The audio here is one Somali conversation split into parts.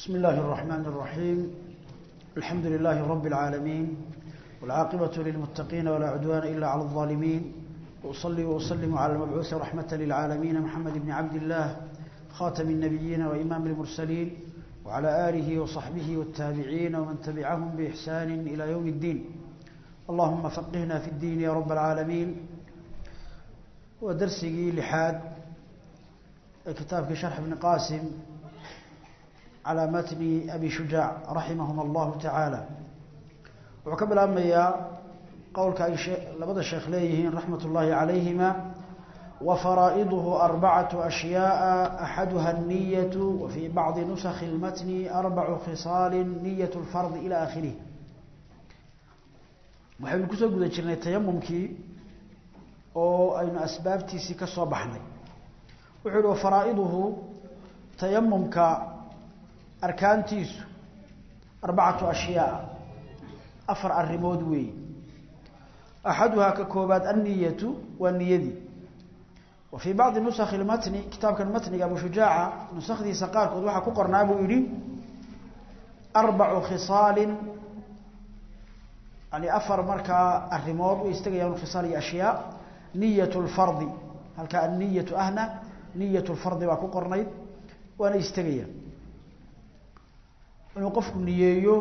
بسم الله الرحمن الرحيم الحمد لله رب العالمين والعاقبة للمتقين ولا عدوان إلا على الظالمين وأصلي وأسلم على المبعوث رحمة للعالمين محمد بن عبد الله خاتم النبيين وإمام المرسلين وعلى آله وصحبه والتابعين ومن تبعهم بإحسان إلى يوم الدين اللهم فقهنا في الدين يا رب العالمين ودرسي لحاد كتابك شرح ابن قاسم على متن أبي شجاع رحمهم الله تعالى وكبل أميا قولك أي شيء لبدا الشيخ ليهين رحمة الله عليهما وفرائضه أربعة أشياء أحدها النية وفي بعض نسخ المتن أربع خصال نية الفرض إلى آخره waxaynu kusoo guda jirnay tayamumkii oo aynu asbaabtiisii ka soo baxnay wuxuu yihi wafaraa'iduhu tayamumka arkaantiisu arbacatu ashyaa afar arrimood weeye axaduhaa ka koobaad anniyatu waa niyadii wa fii bacdi nusakhi lmatni kitaabkan matniga abu shujaaca nusakhdiisa qaarkood waxaa ku qornaa buu yidhi arbacu khisaalin yani afar markaa arrimood way istagayaan khisaal iyo ashyaa niyat lfardi halkaa anniyatu ahna niyat lfardi baa ku qornayd waana istegayaan inuu qofku niyeeyo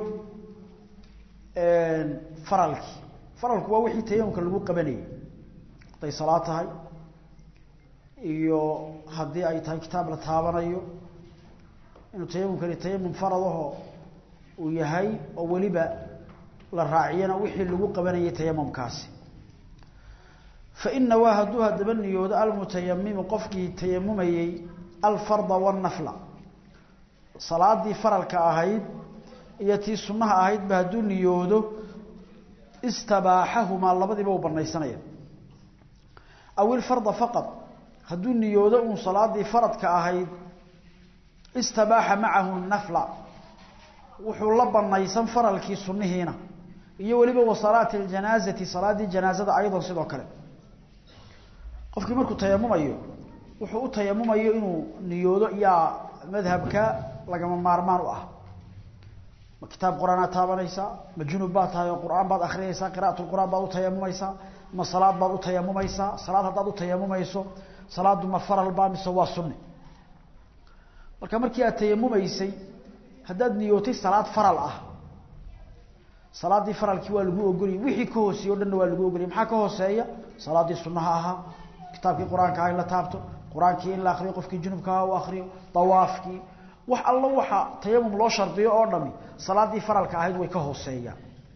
faralkii faralku waa wixii tayamumka lagu qabanayay hadday salaad tahay iyo haddii ay tahay kitaab la taabanayo inuu tayamumkani tayamum faradaho uu yahay oo weliba la raaciyana wixii lagu qabanayay tayamumkaasi faina waa hadduu haddaba niyoodo almutayamimu qofkii tayamumayey alfarda wannafla salaadii faralka ahayd iyo tii sunnaha ahaydba hadduu niyoodo istabaaxahumaa labadiiba uu banaysanaya aw ilfarda faqad hadduu niyoodo uun salaadii faradka ahayd istabaaxa macahu nafla wuxuu la banaysan faralkii sunnihiina iyo weliba wa salaati ljanaazati salaadii janaazada ayadan sidoo kale qofkii markuu tayamumayo wuxuu u tayamumayo inuu niyoodo yaa madhabka lagama maarmaan u ah ma kitaab qur-aanaad taabanaysaa ma junub baad tahay oo qur-aan baad akhriyaysaa qira'at lqur'aan baad u tayamumaysaa ma salaad baad u tayamumaysaa salaad haddaad u tayamumayso salaadu ma faral baa mise waa sunni marka markii aad tayamumaysay haddaad niyootay salaad faral ah salaadii faralkii waa lagu ogoliyay wixii ka hooseeye o dhanna waa lagu ogoliyay maxaa ka hooseeya salaadii sunnaha ahaa kitaabkii qur-aanka aha in la taabto qur-aankii in la akriyo qofkii junubka aha u akriyo dawaafkii wax allo waxa tayamum loo shardiyo oo dhami salaadii faralka ahayd way ka hooseeyaan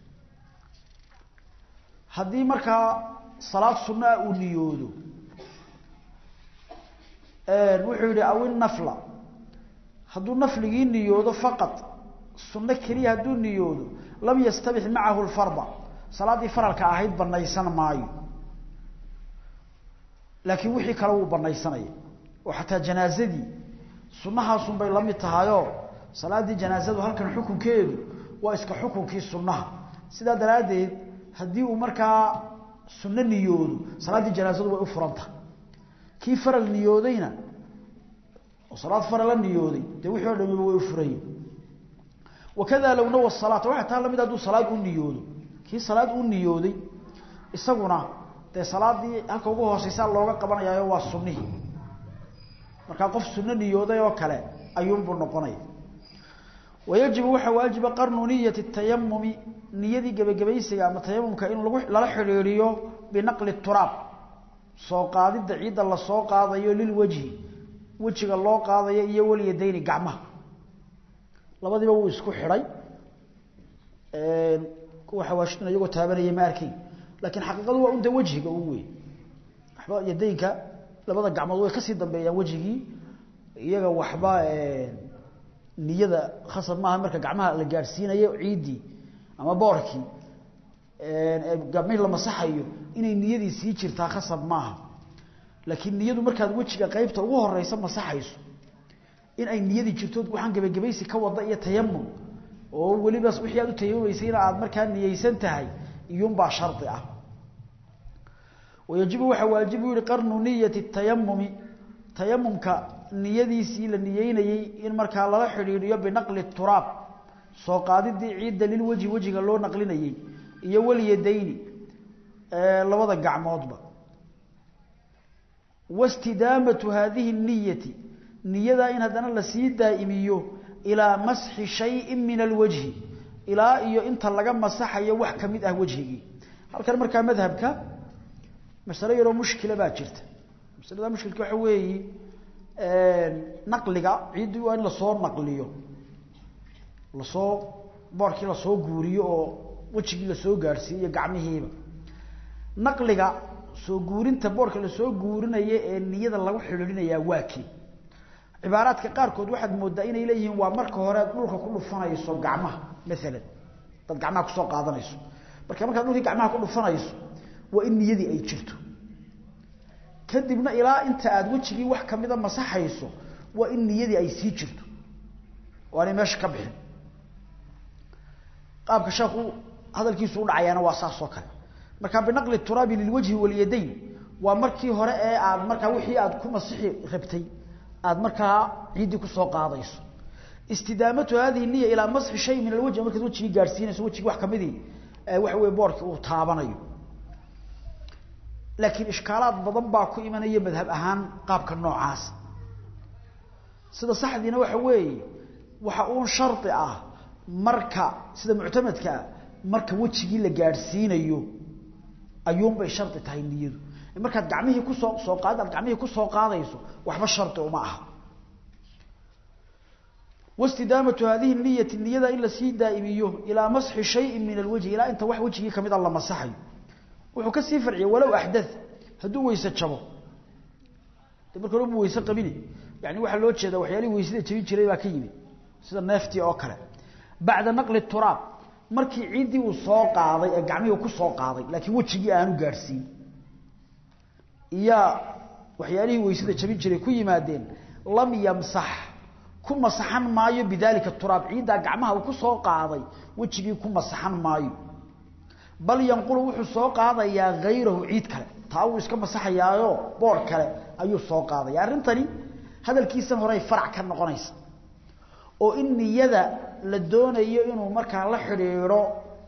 haddii markaa salaad sunna ah uu niyoodo wuxuu yihi aw innafla hadduu nafligii niyoodo faqad sunno keliya hadduu niyoodo lam yastabix macahu lfarda salaaddii faralka ahayd banaysan maayo laakiin wixii kale wuu banaysanaya oo xataa janaazadii sunahaasun bay la mid tahayoo salaaddii janaazadu halkan xukunkeedu waa iska xukunkii sunnaha sidaa daraaddeed haddii uu markaa sunno niyoodo salaaddii janaazadu way u furantahay kii faral niyoodayna oo salaad farala niyooday dee wixii o dhamiba way u furayen wakada low nawa salaata waxay taa lamid hadduu salaad u niyoodo kii salaad u niyooday isaguna dee salaadii halka ugu hooseysaa looga qabanayaayo waa sunnihii markaa qof sunno niyooday oo kale ayuunbuu noqonaya wayajibu waxaa waajiba qarnu niyati tayamumi niyadii gebagabaysiga ama tayamumka in lagu lala xidhiidhiyo binaqli turaab soo qaadidda ciidda lasoo qaadayo lilwajhi wejiga loo qaadayo iyo walyadayni gacmaha labadiiba wuu isku xidhay kuwa xawaashiduna iyagoo taabanaya ma arkayn laakiin xaqiiqadu waa unta wejiga un wey waxba yadaynka labada gacmood way kasii dambeeyaan wejigii iyaga waxba niyada khasab maaha marka gacmaha la gaadhsiinayo ciiddii ama boorkii gacmihii la masaxayo inay niyadii sii jirtaa khasab maaha laakiin niyadu markaad wejiga qeybta ugu horeysa masaxayso in ay niyadii jirto waxaan gebagabaysi ka wada iyo tayamum oo weliba wixii aad u tayamumaysay in aad markaa niyeysan tahay iyuunbaa shardi ah wayajibu waxaa waajibu yihi qarnu niyati tayamumi tayamumka niyadiisii la niyeynayey in markaa lala xidhiidhiyo binaqli turaab soo qaadidii ciidda lilwejhi wejiga loo naqlinayey iyo walyadayni labada gacmoodba wastidaamatu haadihi niyati niyadaa in haddana lasii daa'imiyo ilaa masxi shayin min alwajhi ilaa iyo inta laga masaxayo wax ka mid ah wejhigii halkan markaa madhabka masalo yaroo mushkila baa jirta masalada mushkilka waxa weeyi naqliga ciiddii waa in lasoo naqliyo lasoo boorkii lasoo guuriyo oo wejigii lasoo gaadhsiiyo gacmihiiba naqliga soo guurinta boorka lasoo guurinayo ee niyada lagu xidhiidhinayaa waa kii cibaaraadka qaarkood waxaad moodaa inay leeyihiin waa marka hore aad dhulka ku dhufanayso gacmaha maalan dad gacmaha kusoo qaadanayso marka markaad dhulkii gacmaha ku dhufanayso waa in niyadii ay jirto kadibna ilaa inta aad wejigii wax kamida masaxayso waa in niyadii ay sii jirto oo aanay meesha ka bixin qaabka sheekhu hadalkiisu u dhacayaana waa saas oo kale marka binaqli turaabi lilwajhi walyadayn waa markii hore ee aad markaa wixii aad ku masixi rabtay aad markaa ciiddii kusoo qaadayso istidaamatu hadihi niya ilaa masxi shay min alwajhi markaad wejigii gaadhsiinayso wejigii wax kamidii waxa weye boorkii uu taabanayo laakiin ishkaalaad badan baa ku imanaya madhab ahaan qaabka noocaas sida saxdiina waxa weeye waxa uun shardi ah marka sida muctamadka ah marka wejigii la gaadhsiinayo ayuunbay shardi tahay niyadu markaad gacmihii kusoo soo qaad aad gacmihii kusoo qaadayso waxba shardi uma aha wastidaamatu hadihi niyati niyada in lasii daa'imiyo ilaa masxi shayin min alwajhi ilaa inta wax wejigii kamid a la masaxayo wuxuu ka sii farciyay walow axdath hadduu weyse jabo de marka hore bu weyse qabini yani waxaa loo jeedaa waxyaalihii weysada jabin jiray baa ka yimid sida neeftii oo kale bacda naqli turaab markii ciiddii uu soo qaaday ee gacmihii ku soo qaaday laakiin wejigii aanu gaadhsiin iyaa waxyaalihii weysada jabin jiray ku yimaadeen lam yamsax ku masaxan maayo bidaalika turaab ciiddaa gacmaha uu ku soo qaaday wejigii ku masaxan maayo bal yanqulu wuxuu soo qaadayaa hayrahu ciid kale taa uu iska masaxayaayo boor kale ayuu soo qaadaya arrintani hadalkiisan horey farac ka noqonaysa oo in niyada la doonayo inuu markaa la xidhiidho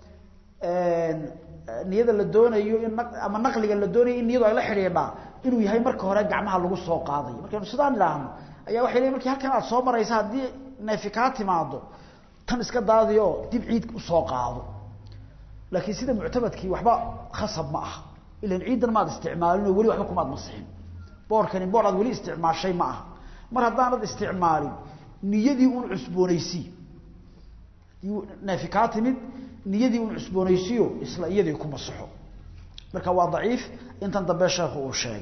niyada la doonayo in ama naqliga la doonayo in niyadu ay la xidhiidhaa inuu yahay marka hore gacmaha lagu soo qaadayo markaynu sidaan idhaahno ayaa waxay leeyiin markii halkan aad soo maraysa haddii neefi kaa timaado tan iska daadiyo dib ciid usoo qaado laakiin sida muctamadkii waxba khasab ma aha ilan ciidan maad isticmaalinoo weli waxba kumaad masixin boorkani boor aad weli isticmaashay ma aha mar haddaanad isticmaalin niyadii un cusboonaysii neefi kaa timid niyadii un cusboonaysiyo isla iyadii ku masaxo marka waa daciif intan dambe sheekhu uu sheegay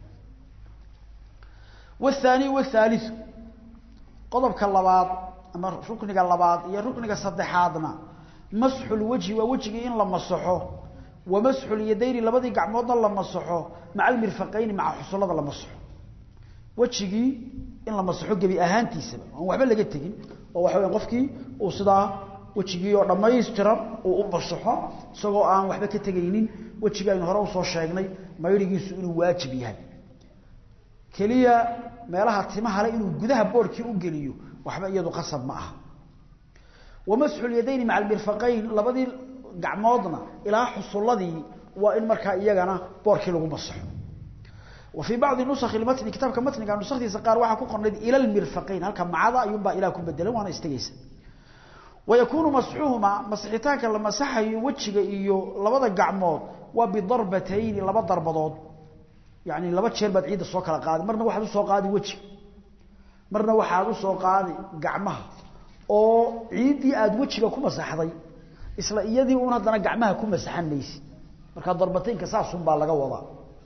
والثاني والثالث qodobka labaad ama rukniga labaad iyo rukniga saddexaadna masxu lwajhi waa wejigii in la masaxo wa masxu lyadayni labadii gacmoodna la masaxo maca almirfaqayni maca xusullada la masaxo wejigii in la masaxo gebi ahaantiisaba aan waxba laga tegin oo waxa weya qofkii uu sidaa wejigii oo dhammaystiran uu u masaxo isagoo aan waxba ka tegaynin wejigii aynu hore usoo sheegnay mayrigiisu inuu waajib yahay keliya meelaha timaha le inuu gudaha boorkii u geliyo waxba iyadu qasab ma aha wamasxu lyadayni maca almirfaqayn labadii gacmoodna ilaa xusulladii waa in markaa iyagana boorkii lagu masaxo wa fii bacdi nusakhi matni kitaabka matniga nusakdiisa qaar waxaa ku qornayd ila lmirfaqayn halka macada ayuunbaa ilaa ku bedelan waana istegeysa wayakuunu masxuhumaa masixitaanka la masaxayo wejiga iyo labada gacmood waa bidarbatayni laba darbadood yani laba jeer baad ciidda soo kala qaadi marna waxaad usoo qaadi wejiga marna waxaad usoo qaadi gacmaha oo ciiddii aada wejiga ku masaxday isla iyadii un haddana gacmaha ku masaxan maysid markaa darbataynka saasunbaa laga wadaa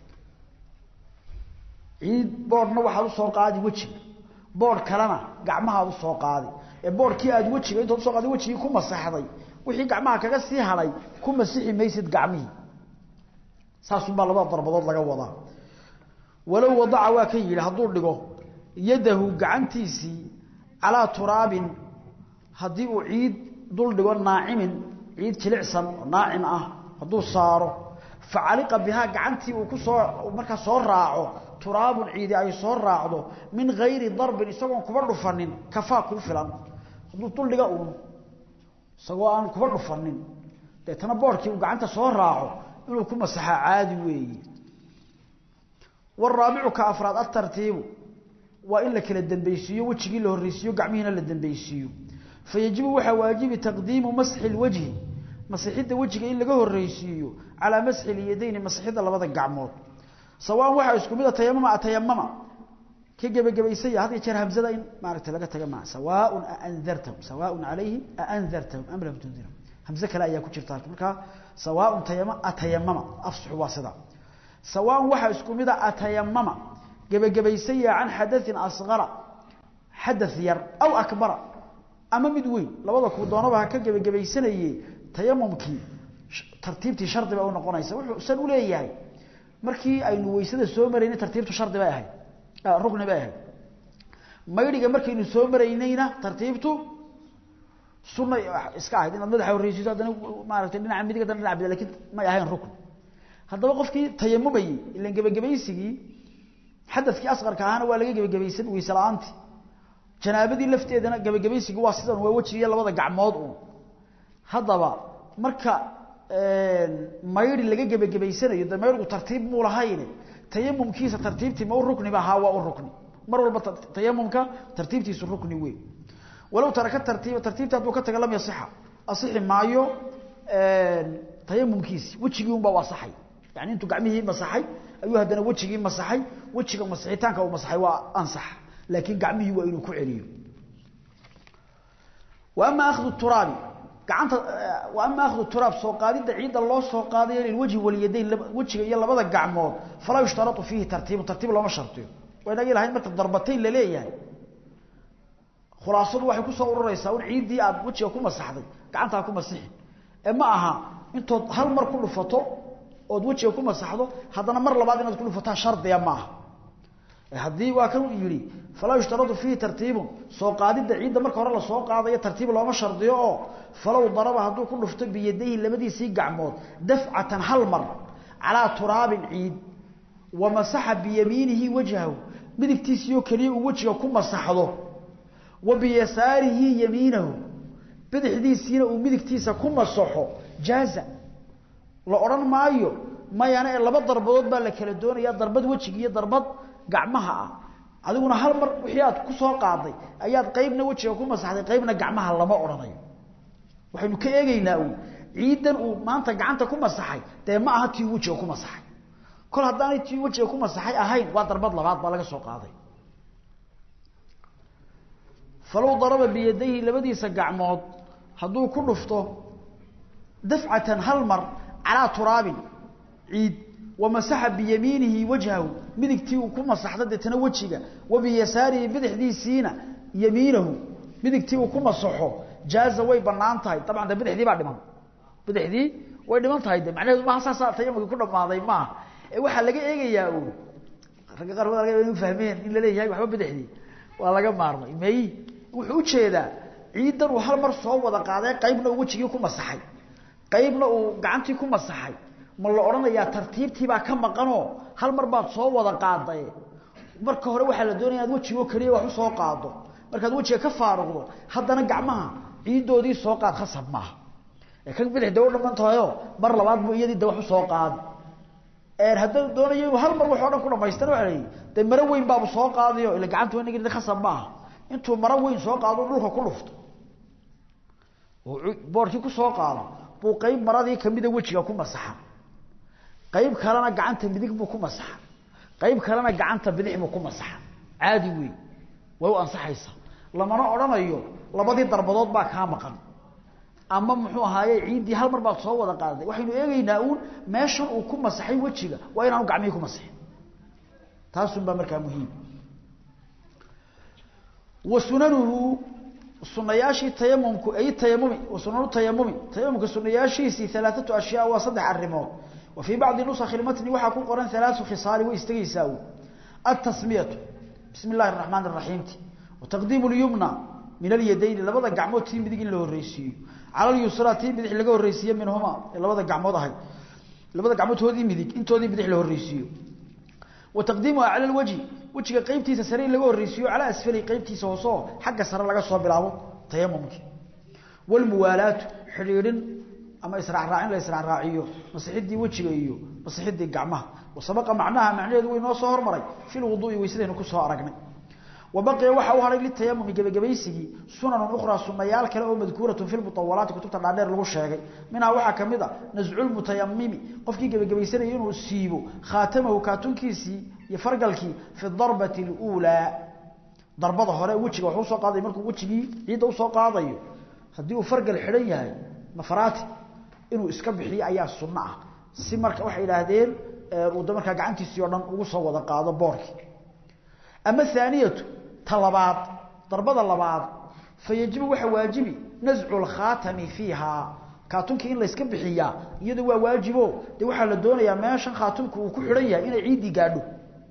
ciid boodhna waxaad usoo qaadi wejiga boodh kalena gacmahaad usoo qaadi ee boodhkii aad wejiga intaad usoo qaadi wejigii ku masaxday wixii gacmaha kaga sii hadhay ku masixi maysid gacmihii saasunbaa labada darbadood laga wadaa walow wadaca waa ka yidhi hadduu dhigo yadahu gacantiisii calaa turaabin haddii uu ciid dul dhigo naacimin ciid jilicsan oo naacim ah hadduu saaro facaliqa bihaa gacantii uu kusoo markaa soo raaco turaabun ciidi ay soo raacdo min hayri darbin isagoon kuba dhufanin kafaa kuu filan hadduu duldhiga uun isagoo aan kuba dhufanin deetana boodhkii uu gacanta soo raaco inuu ku masaxaa caadi weeye waraabicu ka afraad atartiibu waa in la kala dambaysiiyo wejigii la horreysiiyo gacmihiina la dambaysiiyo fayajibu waxaa waajibi taqdiimu masxi lwajhi masixidda wejiga in laga horreysiiyo calaa masxi lyadayni masixidda labada gacmood sawaan waxaa isku mid a tayamama atayamama ka gebagabaysaya had iyo jeer hamzada in maaragtay laga taga maa sawaaun aandartahum sawaaun calayhim aandartahum am lam tundirhum hamze kale ayaa ku jirta markaa sawaaun tayama atayamama afsaxu waa sidaa sawaan waxaa isku mid a atayamama gebagabaysaya can xadain asqara xadaث yar aw akbara ama mid weyn labada kuu doonaba ha ka gebagabaysanaye tayamumkii tartiibtii shardi bay u noqonaysa wuxuu san u leeyahay markii aynu weysada soo maraynay tartiibtu shardi bay ahayd rukni bay ahayd maydhiga markaynu soo maraynayna tartiibtu sunna iska ahayd inaad madaxa horreysiiso haddana maaragtay dhinaca midig haddana dhinaca bida lakin may ahayn rukni haddaba qofkii tayamumayey ilan gebagabaysigii xadadkii asqarka ahaana waa laga gebagabaysan weyse la-aantii janaabadii lafteedana gebagabaysigii waa sidan waa wejigiiyo labada gacmood uun haddaba marka maydhi laga gebagabaysanayo de maydhigu tartiib muu lahayne tayamumkiisa tartiibtii ma u rukniba ahaa waa u rukni mar walba tayamumka tartiibtiisu rukni wey walow taraka tartiiba tartiibta hadduu ka taga lam yasixa asixi maayo tayamumkiisi wejigii un baa u asaxay yani intuu gacmihii masaxay ayuu haddana wejigii masaxay wejiga masixitaanka uu masaxay waa ansax laakiin gacmihii waa inuu ku celiyo wa ama akhdu turaabi gacanta wa ama akhdu turaab soo qaadidda ciidda loo soo qaadayo lilwajhi walyadayn wejiga iyo labada gacmood falaa yushtaratu fiihi tartiibu tartiib looma shartiyo waa inagii lahayd marka darbatayn la leeyahay khulaasadu waxay kusoo ururaysaa un ciiddii aad wejiga ku masaxday gacantaa ku masixi ee ma aha intood hal mar ku dhufato ood wejiga ku masaxdo haddana mar labaad inaad ku dhufataa shardiga maaha haddii waa kan yidhi falaa yushtaradu fiihi tartiibun soo qaadidda ciidda marka hore lasoo qaadayo tartiib looma shardiyo oo falow daraba hadduu ku dhufto biyadayhi labadiisii gacmood dafcatan hal mar calaa turaabin ciid wa masaxa biyamiinihi wajhahu midigtiisiioo keliya uu wejiga ku masaxdo wa biyasaarihi yamiinahu bidixdiisiina uu midigtiisa ku masaxo jaaza la odhan maayo mayana ee laba darbadood baa la kala doonaya darbad wejiga iyo darbad gacmaha ah adiguna hal mar wixii aad ku soo qaaday ayaad qaybna wejiga ku masaxday qaybna gacmaha lama odhanayo waxaynu ka eegaynaa uun ciidan uu maanta gacanta ku masaxay dee ma aha tii wejiga ku masaxay kol haddaanay tii wejiga ku masaxay ahayn waa darbad labaad baa laga soo qaaday falow daraba biyadayhi labadiisa gacmood hadduu ku dhufto dafcatan hal mar calaa turaabin ciid wamasaxa biyamiinihi wajhahu midigtii uu ku masaxda deetana wejiga wa biyasaarihi bidixdiisiina yamiinahu midigtii uu ku masaxo jaaza way banaan tahay dabcan de bidixdii baa dhiman bidixdii way dhiman tahay de macnaheedu maaha saasaa tayamumkii ku dhammaaday maaha ee waxaa laga eegayaa uu ragga qaar waa laga inu fahmeen in la leeyahay waxba bidixdii waa laga maarmay may wuxuu ujeedaa ciidan uu hal mar soo wada qaaday qaybna uu wejigii ku masaxay qaybna uu gacantii ku masaxay ma la odhanayaa tartiibtiibaa ka maqanoo hal mar baad soo wada qaaday marka hore waxaa la doonaya inaad wejigoo keliya wax u soo qaado markaad wejiga ka faaruqdo haddana gacmaha ciiddoodii soo qaad khasab maaha ee kan bidix de u dhaman tahayo mar labaad buu iyadii de wax u soo qaada hadduu doonayo inuu hal mar wax o dhan ku dhamaystana waa layihi dee maro weyn baabu soo qaadayo ila gacanta wanagi khasab maaha intuu maro weyn soo qaado dhulka ku dhufto boorkii ku soo qaado buu qayb maradii kamida wejiga ku masaxa qayb kalena gacanta midig buu ku masaxa qayb kalena gacanta bidix buu ku masaxa caadi wey way u ansaxaysaa lamana odhanayo labadii darbadood baa kaa maqan ama muxuu ahaaye ciiddii hal mar baad soo wada qaaday waxaynu eegaynaa uun meeshan uu ku masaxay wejiga waa inaanu gacmihii ku masaxin taasunbaa markaa muhiim wa sunanuhu sunayaashii tayamumku ay tayamumi wa sunanu tayamumi tayamumka sunayaashiisii alaaatu ashyaa waa saddex arrimood wa fii bacdi nusakhi lmatni waxaa ku qoran alaau khisaali way istagaysaa u atasmiyatu bismi illahi araxmaan araxiimti wa taqdiimu lyumna min alyadayni labada gacmood tii midig in la horreysiiyo cala lyusra tii bidix laga horreysiiye minhuma ee labada gacmood ahay labada gacmood toodii midig intoodii bidix la horreysiiyo wa taqdiimuha cala alwajhi wejiga qaybtiisa sare in laga horreysiiyo calaa asfali qaybtiisa hoosoo xagga sare laga soo bilaabo tayamumkii walmuwaalaatu xidhiidhin ama israacraacin la israacraaciyo masixidii wejiga iyo masixidii gacmaha wasabaqa macnaha macnaheedu way noo soo hormaray fi lwuduui weysadaynu ku soo aragnay wabaqiya waxa u haray litayamumi gebagabaysigii sunanun ukhraa sunayaal kale oo madkuuratun fi lmutawalaati kutubta dhaadheer lagu sheegay minhaa waxaa ka mid a nasculmutayamimi qofkii gebagabaysanaya inuu siibo khaatamahu kaatunkiisii iyo fargalkii fi darbati luulaa darbada hore wejiga wax usoo qaadayo markuu wejigii ciidda usoo qaadayo haddii uu fargal xidhan yahay nafaraati inuu iska bixiyo ayaa sunno ah si marka waxay idhaahdeen uu da markaa gacantiisii o dhan ugu soo wada qaado boorkii ama aaniyatu ta labaad darbada labaad fa yajibu waxa waajibi nascu lkhaatami fiiha kaatunkii in layska bixiyaa iyadu waa waajibo dee waxaa la doonayaa meeshan khaatumku uu ku xidhan yahay inay ciiddii gaadho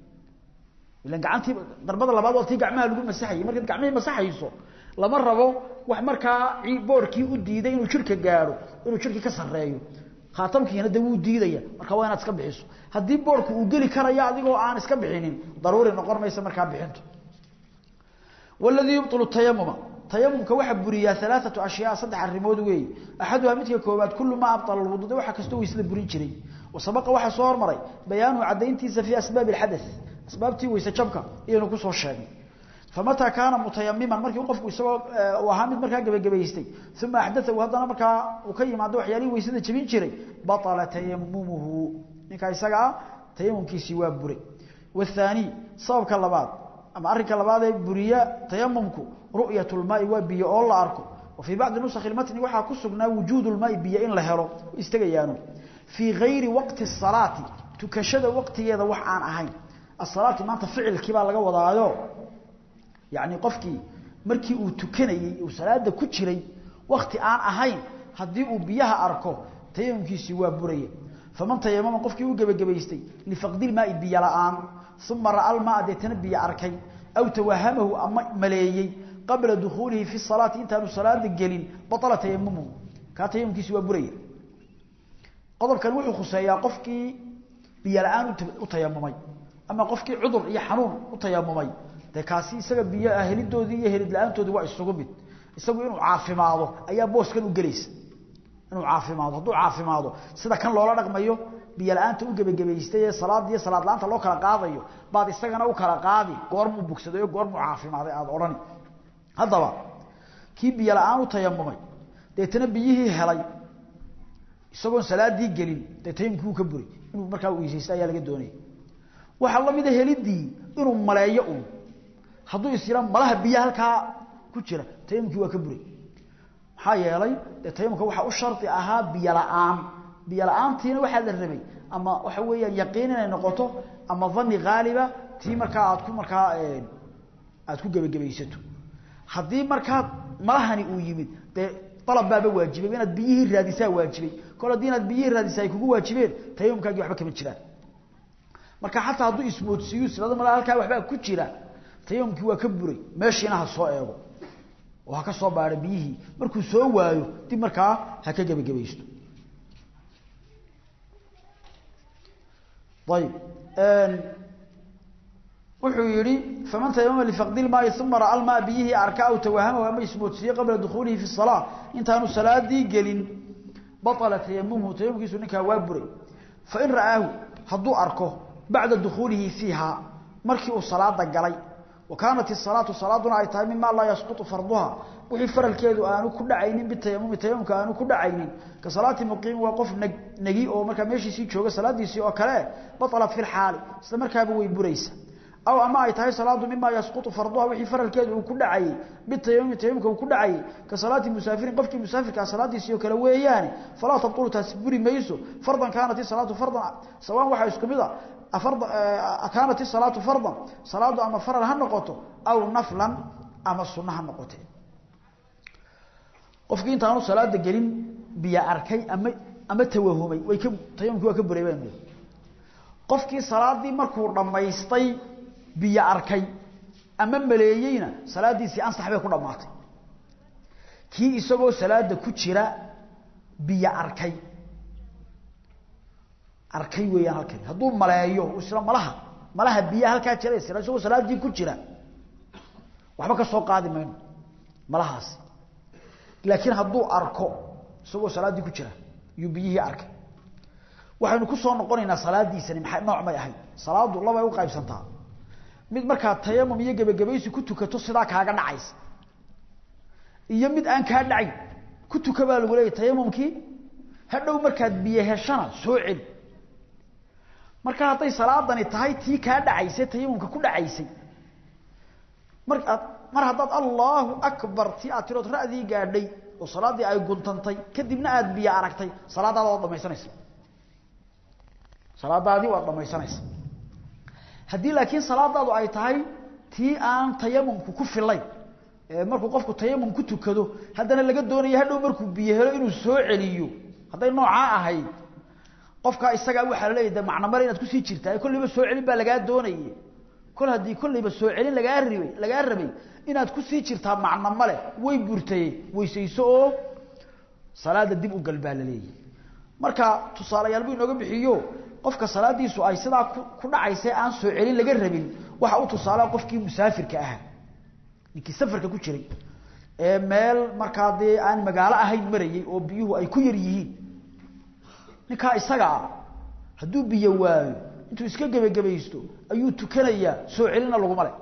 ilan gacantii darbada labaad waa tii gacmaha lagu masaxayay markaad gacmihii masaxayso lama rabo wax markaa boorkii u diiday inuu jirka gaadho inuu jirkii ka sareeyo khaatamkiina de wuu diidaya marka waa inaad iska bixiso haddii boorku uu geli karayo adigoo aan iska bixinin daruuri noqon maysa markaa bixintu waladii yubطilu tayamuma tayamumka waxaa buriyaa alaaatu ashyaa saddex arrimood weeye axaduhaa midka koowaad kullu maa abطala lwudu waxa kastoo weysada burin jiray wasabaqa waxaa soo hormaray bayaanuhu caddayntiisa fii asbaabi اxadaث asbaabtii weyse jabka iyaynu kusoo sheegnay famataa kaana mutayamiman markii qofku isagoo uu ahaa mid markaa gebagabaystay uma axdaahu haddana markaa uu ka yimaado waxyaalihii weysada jebin jiray baطala tayamumuhu ninkaa isaga ah tayamumkiisii waa buray waathaani sababka labaad ama arrinka labaad ee buriya tayamumku ru'yat lmaai waa biyo oo la arko wa fii bacdi nusakhi matni waxaa ku sugnaa wujuud lmaai biyo in la helo istagayaano fii gayri waqti salaati tukashada waqtigeeda wax aan ahayn asalaati maanta ficilkii baa laga wadaayo yacni qofkii markii uu tukanayey uu salaada ku jiray wakti aan ahayn haddii uu biyaha arko tayamumkiisii waa buraya faman tayamama qofkii u gebagabaystay lifaqdilmaai biyo la-aan uma ra'a almaa deetana biyo arkay aw tawahamahu ama maleeyey qabla dukhuulihi fi salaati intaanu salaada gelin baala tayamumuhu kaa tayamumkiisi waa buraya qodobkan wuxuu khuseeyaa qofkii biyo la-aan u tayamumay ama qofkii cudur iyo xanuun u tayamumay dee kaasi isaga biyo helidoodii iyo helid la-aantoodii waa isugu mid isagu inuu caafimaado ayaa booskan u gelaysa inuu caafimaado hadduu caafimaado sida kan loola dhaqmayo biyo la-aanta u gebagabaystay ee salaad iyo salaad la-aanta loo kala qaadayo baad isagana u kala qaadi goormuu bogsaday oo goormuu caafimaaday aada odhani haddaba kii biyo la-aan u tayamumay deetana biyihii helay isagoon salaadii gelin dee tayamumkii uu ka buray inuu markaa weysaysta ayaa laga doonaya waxaa la mida helidii inuu maleeyo un hadduu is yidhaa malaha biyo halkaa ku jira tayamumkii waa ka buray maxaa yeelay dee tayamumka waxaa u shardi ahaa biyo la-aan biyo la-aantiina waxaa la rabay ama waxa weeyaan yaqiin inay noqoto ama dani haaliba tii markaa aad ku markaa aad ku gebagabaysato haddii markaa malahani uu yimid dee dalab baaba waajibay inaad biyihii raadisaa waajibay kol haddii inaad biyihii raadisaa ay kugu waajibeen tayamumkaagii waxba kama jiraan marka xataa hadduu ismoodsiiyu silada malaa halkaa waxbaa ku jira tayamumkii waa ka buray meeshiina ha soo eego oo ha ka soo baadho biyihii markuu soo waayo dib markaa ha ka gebagabaysto ayib wuxuu yihi faman tayamama lifaqdi lmaai uma ra'a lmaa biyihii arka aw tawahamahu ama ismoodsiiye qabla dukhuulihi fi salaa intaanu salaadii gelin baطala tayamumhu tayamumkiisu ninkaa waa buray fain ra'aahu hadduu arko bacda dukhuulihi fiiha markii uu salaada galay wa kaanat isalaatu salaaduna ay tahay mima laa yasqutu farduha wixii faralkeedu aanu ku dhacaynin bitayamumi tayamumka aanu ku dhacaynin ka salaati muqiimi waa qof neg negi oo markaa meeshiisii jooga salaadiisii oo kale batalat fi lxaali isla markaaba way buraysa aw ama ay tahay salaadu mima yasqutu farduha wixii faralkeedu uu ku dhacayey bitayamumi tayamumka uu ku dhacayey ka salaati musaafirin qofkii musaafirkaa salaadiisii oo kale weeyaane falaa tabtulu taasi buri mayso fardan kaanat isalaatu fardan sawaan waxaa isku mid a kaanat isalaatu fardan salaadu ama faral ha noqoto aw naflan ama sunno ha noqote qofkii intaanu salaada gelin biyo arkay ama ama tawahumay way ka tayamumkii waa ka buray baan qofkii salaadii markuu dhammaystay biyo arkay ama maleeyeyna salaadiisii ansax bay ku dhammaatay kii isagoo salaada ku jira biyo arkay arkay weeyaan halkani hadduu maleeyo isla malaha malaha biyaha halkaa jira isla isagoo salaadii ku jira waxba ka soo qaadi mayno malahaasi laakiin hadduu arko isagoo salaaddii ku jira yuu biyihii arkay waxaynu ku soo noqonaynaa salaadiisani maxay nooc may ahayd salaadu labay u qaybsantaa mid markaa tayamum iyo gebagabaysi ku tukato sidaa kaaga dhacaysa iyo mid aan kaa dhacayn ku tuka baa lagu leeyahy tayamumkii hadhow markaad biyo heshana soo celi marka hadday salaadani tahay tii kaa dhacaysay tayamumka ku dhacaysay markaad mar haddaad allahu akbar tii aad tirood ra'dii gaadhay oo salaaddii ay guntantay kadibna aada biyo aragtay salaadaada waad dhamaysanaysa salaadaadii waad dhamaysanaysa haddii laakiin salaadaadu ay tahay tii aan tayamumku ku filayn markuu qofku tayamum ku tukado haddana laga doonayo hadhow markuu biyo helo inuu soo celiyo hadday noocaa ahayd qofkaa isagaa waxaa laleeyahy de macno male inaad kusii jirtaa kollayba soo celin baa lagaa doonaye kol haddii kollayba soo celin lagaa ribay lagaa rabay inaad kusii jirtaa macno male way burtaye weysayso oo salaada dib u gal baa laleeyahy marka tusaalayaal buu inooga bixiyo qofka salaadiisu ay sidaa ku dhacaysa aan soo celin laga rabin waxa u tusaala qofkii musaafirka ahaa ninkii safarka ku jiray ee meel markaa dee aan magaalo ahayn marayay oo biyuhu ay ku yar yihiin ninkaa isaga ah hadduu biyo waayo intuu iska gebagabaysto ayuu tukanayaa soo celina laguma le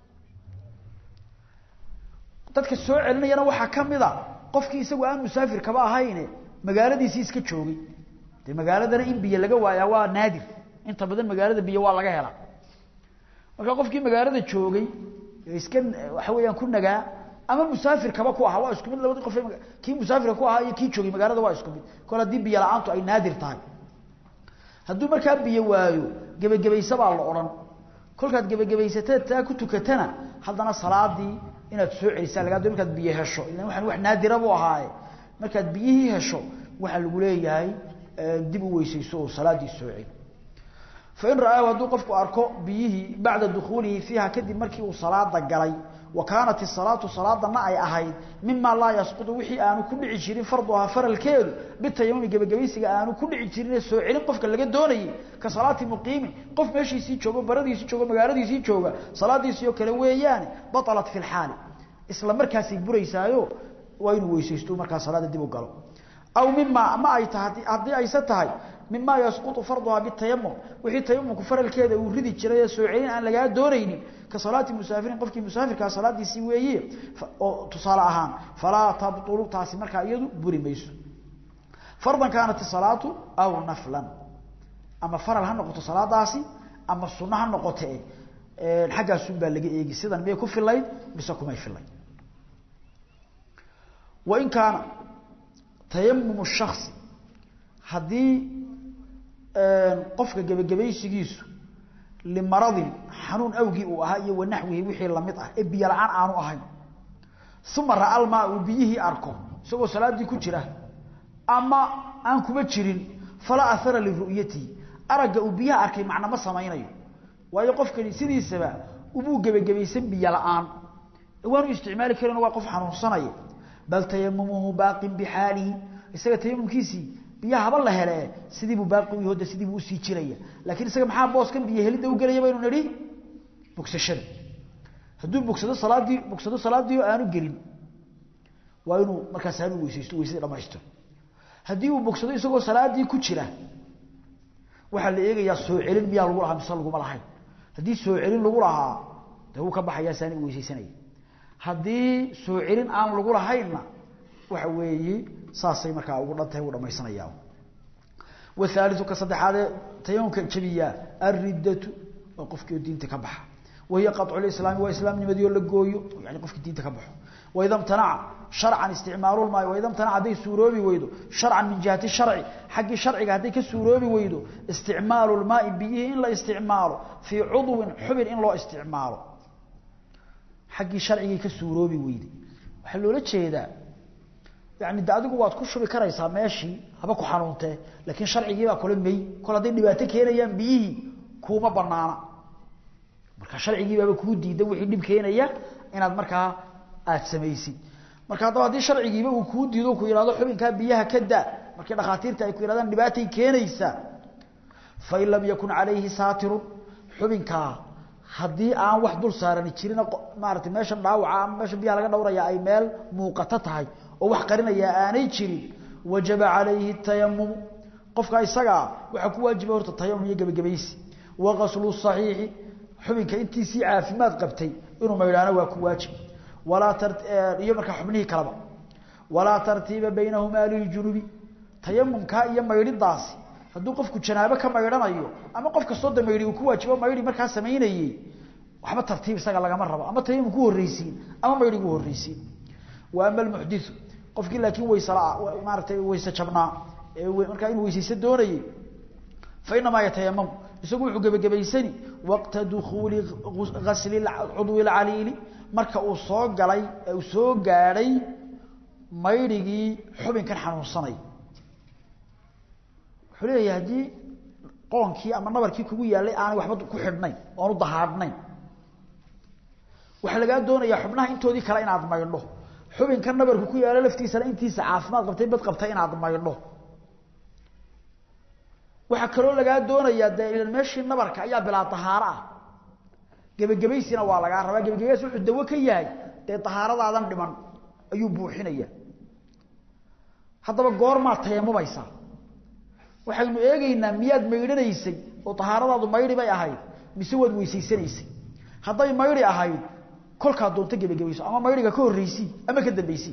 dadka soo celinayana waxaa ka mid a qofkii isagu aan musaafir kaba ahayne magaaladiisii iska joogay dee magaaladana in biyo laga waayaa waa naadir inta badan magaalada biyo waa laga helaa marka qofkii magaalada joogay iska waxa weeyaan ku nagaa ama musaafir kaba ku ahaa waa isku mid labadii qof kii musaafirka ku ahaa iyo kii joogay magaalada waa isku mid kol haddii biyo la-aantu ay naadir tahay hadduu markaa biyo waayo gebagabaysa baa la odhan kolkaad gebagabaysateed taa ku tukatana haddana salaadii inaad soo celisaa lagaa doo markaad biyo hesho ilan waxaan wax naadira buu ahaaye markaad biyihii hesho waxaa lagu leeyahay dib u weysayso oo salaadii soo celi fain ra'aahu hadduu qofku arko biyihii bacda dukhuulihi fiiha kadib markii uu salaada galay wa kaanat isalaatu salaadana ay ahayd mima laa yasqutu wixii aanu ku dhici jirin farduhaa faralkeedu bitayamumi gebagabaysiga aanu ku dhici jirin soo celin qofka laga doonayay ka salaati muqiimi qof meeshiisii joogo baradiisii joogo magaaladiisii jooga salaadiisii oo kale weeyaane batalat fi lxaali isla markaasay buraysaayo waa inuu weysaysto markaa salaada dib u galo aw mima ma ay tahay haddii ayse tahay mima yasqutu farduhaa bitayamum wixii tayamumku faralkeeda uu ridi jiray soo celin aan lagaa doonaynin ka salaati musaafirin qofkii musaafirkaa salaadiisii weeye oo tusaale ahaan falaa tabtulu taasi markaa iyadu buri mayso fardan kaanat salaatu aw naflan ama faral ha noqoto salaadaasi ama sunno ha noqote xaggaasun baa laga eegi sidan miyay ku filayd mise kumay filayd wain kaana tayamum shaksi haddii qofka gebagabaysigiisu limaradin xanuun awgii uu ahaa iyo wanaxwihi wixii lamid ah ee biyo la-aan aanu ahayn uma ra'almaa uu biyihii arko isagoo salaadii ku jira ama aan kuma jirin falaa ahara liru'yatihi aragga uu biyaha arkay macna ma samaynayo waayo qofkani sidiisaba ubuu gebagabaysan biyo la-aan waanu isticmaali karin waa qof xanuunsanaya bal tayamumuhu baaqin bixaalihi isaga tayamumkiisii biyaha haba la hele sidiibuu baaqi u yahoda sidiibuu usii jiraya laakiin isaga maxaa booskan biyo helidda u gelaya baynu nidhi bogsashada hadduu bogsado salaadii bogsado salaadii oo aanu gelin waa inuu markaas aanu weysaysto weysadii dhamaystiro haddii uu bogsado isagoo salaadii ku jira waxaa la eegayaa soo celin miyaa lagu lahaa mise laguma lahayn haddii soo celin lagu lahaa dee wuu ka baxayaa saani u weysaysanaya haddii soo celin aan lagu lahaynna waxa weeye saasay markaa ugu dhantahay u dhamaysanaya wahaaliu ka saddexaadee tayamumka jabiyaa alriddatu waa qofkii oo diinta ka baxa wahiya qaطcu lislaami waa islaamnimadii oo la gooyo yani qofkii diinta ka baxo waida mtanaca sharcan isticmaalu lmaai waida mtanaca hadday suuroobi weydo sharcan min jihati sharci xaggii sharciga hadday ka suuroobi weydo isticmaalu lmaai biyihii in la isticmaalo fii cudwin xubin in loo isticmaalo xaggii sharcigii ka suuroobi weyday waxaa loola jeedaa yani de adigu waad ku shubi karaysaa meeshii haba ku xanuuntee laakiin sharcigiibaa kula mey kol hadday dhibaato keenayaan biyihii kuuma banaana marka sharcigiibaaba kuu diidan wixii dhib keenaya inaad markaa aad samaysid marka haddaba haddii sharcigiiba uu kuu diido ku yihahdo xubinkaa biyaha ka daa markii dhakhaatiirta ay ku yihahdaan dhibaatay keenaysaa fain lam yakun calayhi saatirun xubinkaa haddii aan wax dul saarani jirin maaragtay meeshan dhaawaca ama meesha biyaha laga dhowraya ay meel muuqato tahay oo wax qarinaya aanay jirin wajaba calayhi tayamum qofka isagaa waxaa ku waajiba horta tayamum iyo gebagabaysi waqaslu saxiixi xubinka intiisii caafimaad qabtay inuu maydhaano waa ku waajib walaa iyo markaa xubnihii kaleba walaa tartiiba baynahumaa liljunubi tayamumkaa iyo maydhidaasi hadduu qofku janaabo ka maydhanayo ama qof kastoo da maydhi uu ku waajibo maydhi markaa samaynayey waxba tartiib isaga lagama rabo ama tayamum ku horreysiin ama maydhigu horreysiin wa ama almuxdiu qofkii laakiin waysela maaratay wayse jabnaa markaa inuu weysaysa doonayey fa inamaa yatayamamu isagu wuxuu gebagabaysani waqta dukuuli gasli cudwi lcaliili marka uu soo galay uu soo gaadhay maydhigii xubinkan xanuunsanay wuxuu leeyahay haddii qoonkii ama nabarkii kugu yaallay aanay waxba ku xidhnayn oonu dahaadhnayn waxaa lagaa doonayaa xubnaha intoodii kale inaad maydho xubinkan nabarku ku yaalo laftiisana intiisa caafimaad qabtay bad qabtay inaad maydho waxaa kaloo lagaa doonayaa dee ilan meeshii nabarka ayaa bilaa dahaaro ah gebagabaysina waa lagaa rabaa gebagabays wuxuu dawo ka yahay dee dahaaradaadan dhiman ayuu buuxinaya haddaba goormaad tayamumaysaa waxaynu eegaynaa miyaad maydhanaysay oo dahaaradaadu maydhi bay ahayd mise waad weysaysanaysay hadday maydhi ahayd kolkaa doonto gebagabayso ama maydhiga ka horreysii ama ka dambaysii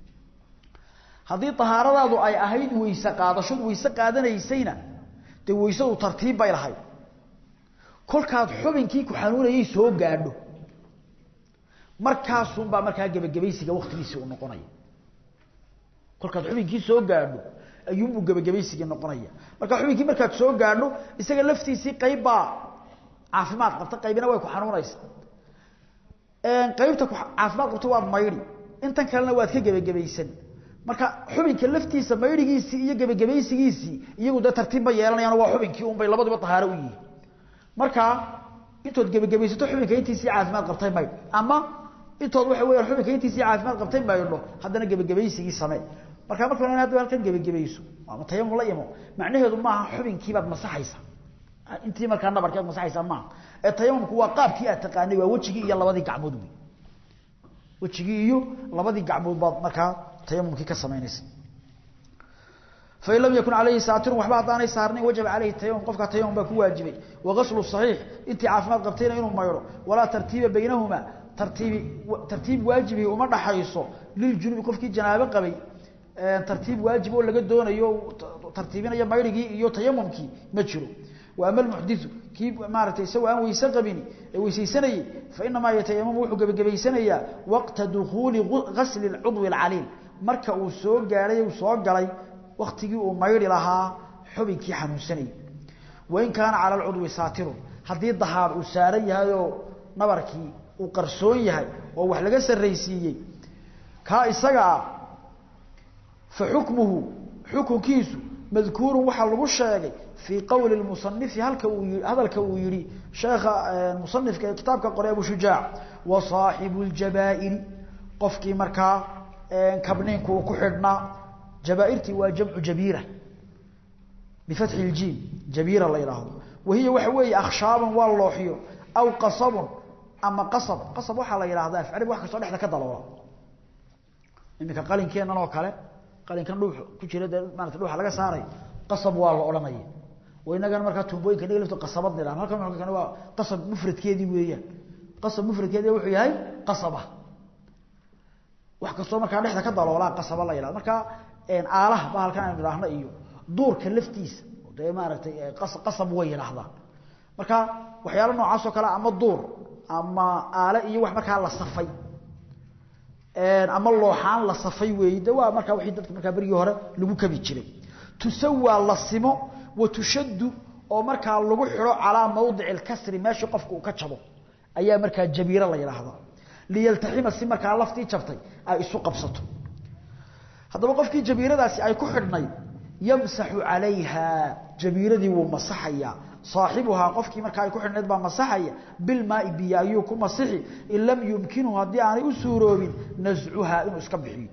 haddii dahaaradaadu ay ahayd weyse qaadashood weyse qaadanaysayna dee weysadu tartiib bay lahayd kolkaad xubinkii ku xanuunayay soo gaadho markaasunbaa markaa gebagabaysiga waktigiisii u noqonaya kolkaad xubinkii soo gaadho ayuunbuu gebagabaysigii noqonaya marka xubinkii markaad soo gaadho isaga laftiisii qaybbaa caafimaad qabta qaybina way ku xanuunaysa qaybta caafimaad qabta waad maydhi intan kalena waad ka gebagabaysan marka xubinka laftiisa maydhigiisii iyo gebagabaysigiisii iyagu dee tartiibba yeelanayaan waa xubinkii unbay labaduba tahaaro u yihiin marka intood gebagabaysato xubinka intiisii caafimaad qabtay maydh ama intood waxa weeyaan xubinka intiisii caafimaad qabtay maydho haddana gebagabaysigii samee marka marka hore hadda halkan gebagabayso ama tayamum la imo macnaheedu maaha xubinkiibaad masaxaysa intii markaa nabarkeed masaxaysa maaha ee tayamumku waa qaabkii aad taqaanay waa wejigii iyo labadii gacmood wey wejigii iyo labadii gacmood baad markaa tayamumkii ka samaynaysa fain lam yakun calayhi saatirun waxba haddaanay saarnayn wajaba calayhi tayamum qofkaa tayamum baa ku waajibay wagaslu saxiix intii caafimaad qabtayna inuu maydho walaa tartiiba baynahumaa tartiibi tartiib waajibi uma dhaxayso liljunubi qofkii janaabo qabay tartiib waajib oo laga doonayo tartiibinaya maydhigii iyo tayamumkii ma jiro wa ama almuxdiu kii maaragtay isagoo aan weyse qabini ee weysaysanayey fa inamaa yatayamamu wuxuu gebagabaysanayaa waqta dukuuli gasli cudwi alcaliil marka uu soo gaadhay uu soo galay waktigii uu maydhi lahaa xubinkii xanuunsanayay wain kaana cala alcudwi saatirun haddii dahaar uu saaran yahay oo nabarkii uu qarsoon yahay oo wax laga sarraysiiyey kaa isagaa fa xukmuhu xukunkiisu madkuurun waxaa lagu sheegay fii qowli musanifi halka uu hadalka uu yihi sheekha musanifka ee kitaabka qoray abu shujaac wa saaxibu ljabaa'iri qofkii markaa kabniinku uu ku xidhnaa jabaairtii waa jamcu jabiira bifatxi ljiim jabiira la yidhaahdo wahiya waxa weeye akhshaaban waa looxiyo aw qasabun ama qasab qasab waxaa la yidhahdaa afcari wax kastoo dhexda ka daloola iminka qalinkeennan oo kale qalinkan dhuux ku jira dee maarata dhuuxa laga saaray qasab waa la odhanaya wa inagana markaa tuumbooyinka naga lafto qasabad nidhahan halkan halkan waa qasab mufradkeedii weeyaan qasab mufradkeedii wuxuu yahay qasaba wax kastoo markaa dhexda ka daloolaa qasaba la yidhahdo marka aalaha ba halkan aynu idhaahno iyo duurka laftiisa dee maaragtay qasab way yidhaahdaan marka waxyaalo noocaas oo kale ama duur ama aale iyo wax markaa la safay ama looxaan la safay weeye de waa markaa wixii dadka markaa berigii hore lagu kabi jiray tusawaa la simo wa tushaddu oo markaa lagu xidho calaa mawdici alkasri meeshii qofka uu ka jabo ayaa markaa jabiiro la yidhaahdaa liyaltaxima si markaa laftii jabtay ay isu qabsato haddaba qofkii jabiiradaasi ay ku xidhnayd yamsaxu calayha jabiiradii wuu masaxayaa saaxibuhaa qofkii markaa ay ku xidhnayd baa masaxaya bilmaai biyo ayuu ku masixi in lam yumkinhu haddii aanay u suuroobin nascuhaa inuu iska bixiyo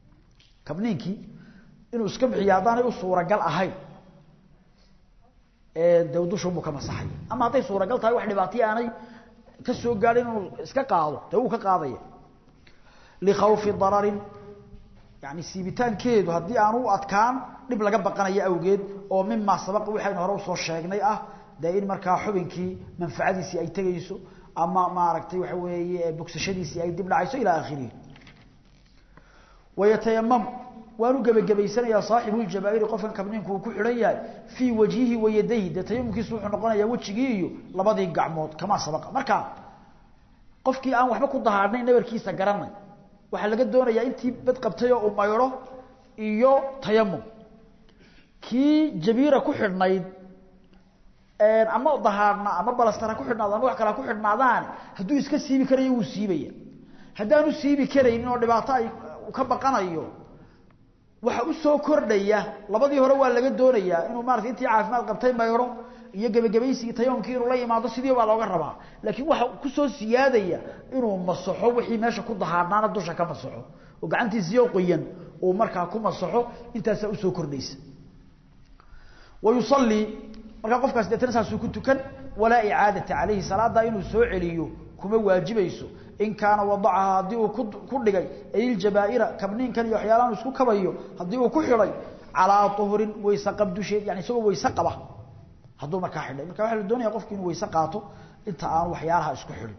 kabniinkii inuu iska bixiyo haddaanay u suuragal ahayn ee dawdushu buu ka masaxay ama haday suuragal tahay wax dhibaatay aanay ka soo gaarin inuu iska qaado taa uu ka qaadaya li khawfi darar yani siibitaankeedu haddii aanu u adkaan dhib laga baqanayo awgeed oo mima sabaq waxaynu hore usoo sheegnay ah dee in markaa xubinkii manfacadiisii ay tegayso ama maaragtay waxa weeye bogsashadiisii ay dib dhacayso ilaa aakhirihi wayatayamam waanu gebagabaysanayaa saaxibuljabaairi qofkan kabniinku uu ku xidhan yahay fii wajhihi wayadayhi dee tayamumkiisu wuxuu noqonayaa wejigii iyo labadii gacmood kamaa sabaqa marka qofkii aan waxba ku dahaadhnay nabarkiisa garanay waxaa laga doonayaa intii bad qabtay oo uu maydho iyo tayamum kii jabiira ku xidhnayd ama dahaadhna ama balastara ku xidhnaado ama wax kala ku xidhnaadaan hadduu iska siibi karayo wuu siibaya haddaanu siibi karaynin oo dhibaato ay ka baqanayo waxa u soo kordhaya labadii hore waa laga doonayaa inuu maarata intii caafimaad qabtay maydho iyo gebagabaysigii tayamumkii inuu la imaado sidii baa looga rabaa laakiin waxa kusoo siyaadaya inuu masaxo wixii meesha ku dahaadhnaana dusha ka masaxo oo gacantiisiyo qoyan uu markaa ku masaxo intaasaa usoo kordhaysa wayusallii markaa qofkaas deetana saasuu ku tukan walaa icaadata calayhi salaada inuu soo celiyo kuma waajibayso in kaana wadacaha haddii uu ku dhigay ayljabaaira kabniinkan iyo waxyaalahan isku kabayo haddii uu ku xidhay calaa uhrin wayse qab dusheed yani isagoo wayse qaba hadduu markaa xidhay marka waxa la doonaya qofki inuu wayse qaato inta aanu waxyaalaha isku xidhin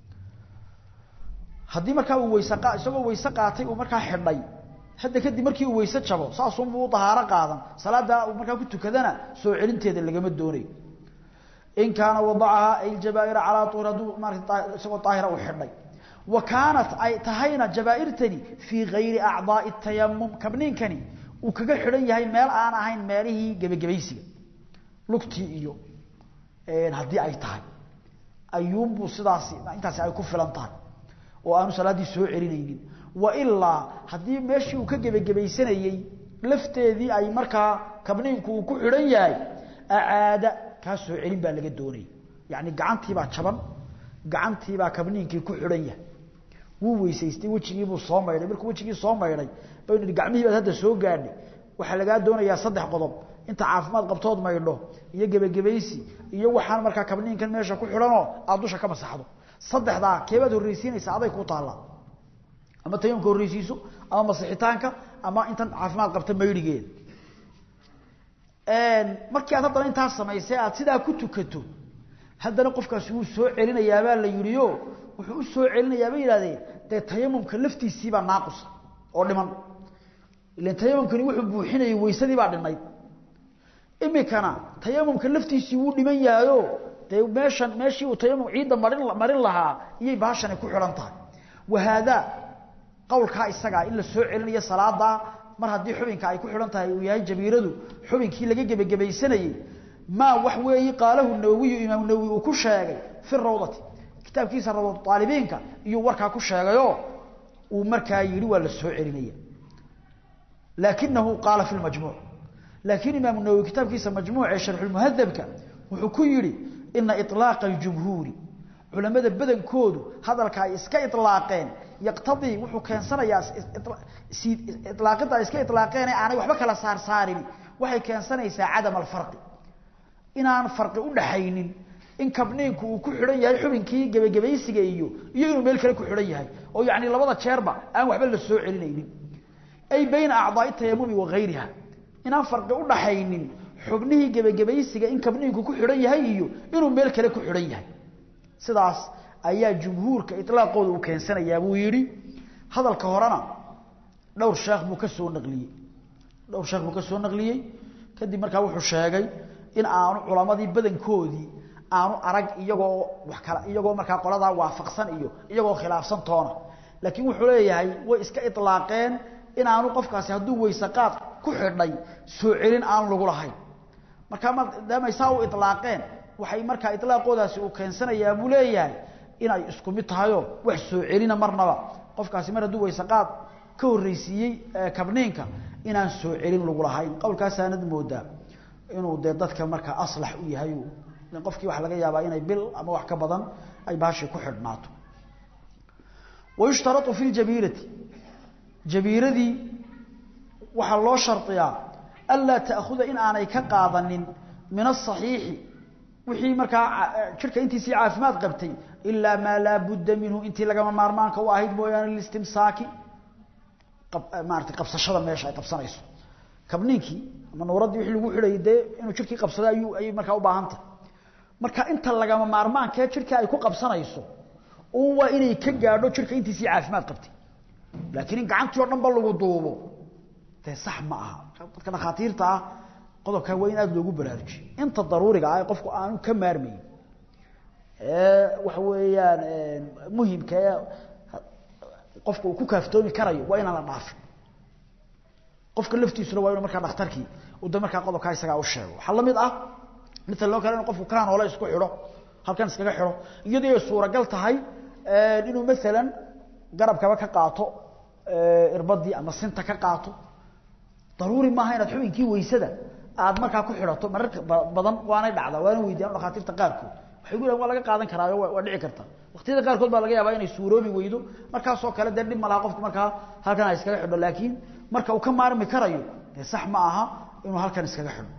haddii markaa uu wayse isagoo wayse qaatay uu markaa xidhay hadda kadib markii uu wayse jabo saasunbuu u dahaaro qaadan salaada uu markaa ku tukadana soo celinteeda lagama doonayo in kaana wadacaha aljabaaira calaa uhri hadduu maarata isagoo daahira uu xidhay wa kaanat ay tahayna jabaairtani fii gayri acdaai tayamum kabniinkani uu kaga xidhan yahay meel aan ahayn meelihii gebagabaysiga lugtii iyo haddii ay tahay ayuunbuu sidaasi intaasi ay ku filan tahay oo aanu salaaddii soo celinaynin wailaa haddii meeshii uu ka gebagabaysanayey lafteedii ay markaa kabniinku uu ku xidhan yahay acaada kaa soo celin baa laga doonaya yacni gacantiibaa jaban gacantiibaa kabniinkii ku xidhan yahay wuu weysaystay wejigiibuu soo maydhay markuu wejigii soo maydhay baynu nihi gacmihii baad hadda soo gaadhay waxaa lagaa doonayaa saddex qodob inta caafimaad qabtood maydho iyo gebagabaysi iyo waxaan markaa kabniinkan meesha ku xidhanoo aada dusha ka masaxdo saddexdaa keebaad horreysiinaysa aday ku taallaa ama tayamumka horreysiiso ama masixitaanka ama intan caafimaad qabta maydhigeeda markii aad haddana intaas samaysay aad sidaa ku tukato haddana qofkaasi wuu soo celinayaabaa la yidhio wuxuu u soo celinayaa bay yidhahdeen dee tayamumka laftiisiibaa naaqusa oo dhiman ilan tayamumkani wuxuu buuxinayay weysadii baa dhinayd imikana tayamumka laftiisii wuu dhiman yahayo dee meeshan meeshii uu tayamum ciidda marin marin lahaa iyay baashani ku xidhan tahay wahaadaa qowlkaa isagaa in la soo celinayo salaadaa mar haddii xubinka ay ku xidhan tahay uu yahay jabiiradu xubinkii laga gebagebaysanayey maa wax weeyi qaalahu nawowiyu imaamu nawowi uu ku sheegay fi rawdati kitaabkiisa rawdatu aalibiinka iyuu warkaa ku sheegayoo uu markaa yidhi waa la soo celinaya laakinahu qaala fi lmajmuuc laakiin imaamu nawowi kitaabkiisa majmuuc ee sharxulmuhadabka wuxuu ku yidhi ina iطlaaqa aljumhuuri culamada badankoodu hadalka ay iska ilaaqeen yaqtadii wuxuu keensanayaa ilaaqida ay iska ilaaqeen aanay waxba kala saarsaarin waxay keensanaysaa cadam alfarqi inaan farqi u dhaxaynin in kabniinku uu ku xidhan yahay xubinkii gebagabaysiga iyo iyo inuu meel kale ku xidhan yahay oo yacni labada jeerba aan waxba la soo celinaynin ay bayna acdaai tayamumi wa gayriha inaan farqi u dhaxaynin xubnihii gebagabaysiga in kabniinku ku xidhan yahay iyo inuu meel kale ku xidhan yahay sidaas ayaa jumhuurka ilaaqooda uu keensanayaa buu yidhi hadalka horena dhowr sheekh buu ka soo naqliyey dhowr sheekh buu ka soo naqliyey kadib markaa wuxuu sheegay in aanu culamadii badankoodii aanu arag iyagoo wax kala iyagoo markaa qoladaa waafaqsan iyo iyagoo khilaafsan toona laakiin wuxuu leeyahay way iska ilaaqeen in aanu qofkaasi hadduu weyse qaad ku xidhay soo celin aan lagu lahayn markaa maadaamay saa u ilaaqeen waxay markaa ilaaqoodaasi uu keensanayaa buu leeyahay inay isku mid tahayoo wax soo celina marnaba qofkaasi mar hadduu weyse qaad ka horreysiiyey kabniinka inaan soo celin lagu lahayn qowlkaasaanad moodaa inuu dee dadka markaa aslax u yahay qofkii waxa laga yaabaa inay bil ama wax ka badan ay baashii ku xidhnaato wayushtarau fi ljabiirati jabiiradii waxaa loo shardiyaa anlaa ta'khuda in aanay ka qaadanin min asaxiixi wixii markaa jirka intiisii caafimaad qabtay ilaa maa laa budda minhu intii lagama maarmaanka u ahayd mooyaane listimsaaki maarata qabsashada meesha ay qabsanayso kabniinkii ama nuuraddii wixii lagu xidhayay dee inuu jirkii qabsado ayuu ayay markaa u baahan tahay marka inta lagama maarmaankee jirka ay ku qabsanayso uun waa inay ka gaadho jirka intiisii caafimaad qabtay laakiin in gacantii o dhan ba lagu duubo dee sax ma aha dadka dhakhaatiirta ah qodobkaa waa in aada loogu baraarujiyo inta daruuriga ah ee qofku aanu ka maarmayn ee waxa weeyaan muhimka ee qofka uu ku kaaftoomi karayo waa inaan la dhaafin qofka laftiisuna waa inuu markaa dhakhtarkii uu da markaa qodobkaa isagaa u sheego waxaa la mid ah mithal loo kale inu qofku kaan hole isku xidho halkan iskaga xidho iyadoo ay suuragal tahay inuu maalan garabkaba ka qaato irbadii ama sinta ka qaato daruuri maaha inaad xubinkii weysada aad markaa ku xidhato mararka badan waanay dhacdaa waana weydiyaan dhakhaatiirta qaarkood waxay gu waa laga qaadan karaayo waa dhici karta waqtiyada qaarkood baa laga yaabaa inay suuroobi weydo markaasoo kale dee dhib ma laha qofku markaa halkan ha iskaga xidho laakiin marka uu ka maarmi karayo dee sax ma aha inuu halkan iskaga xidho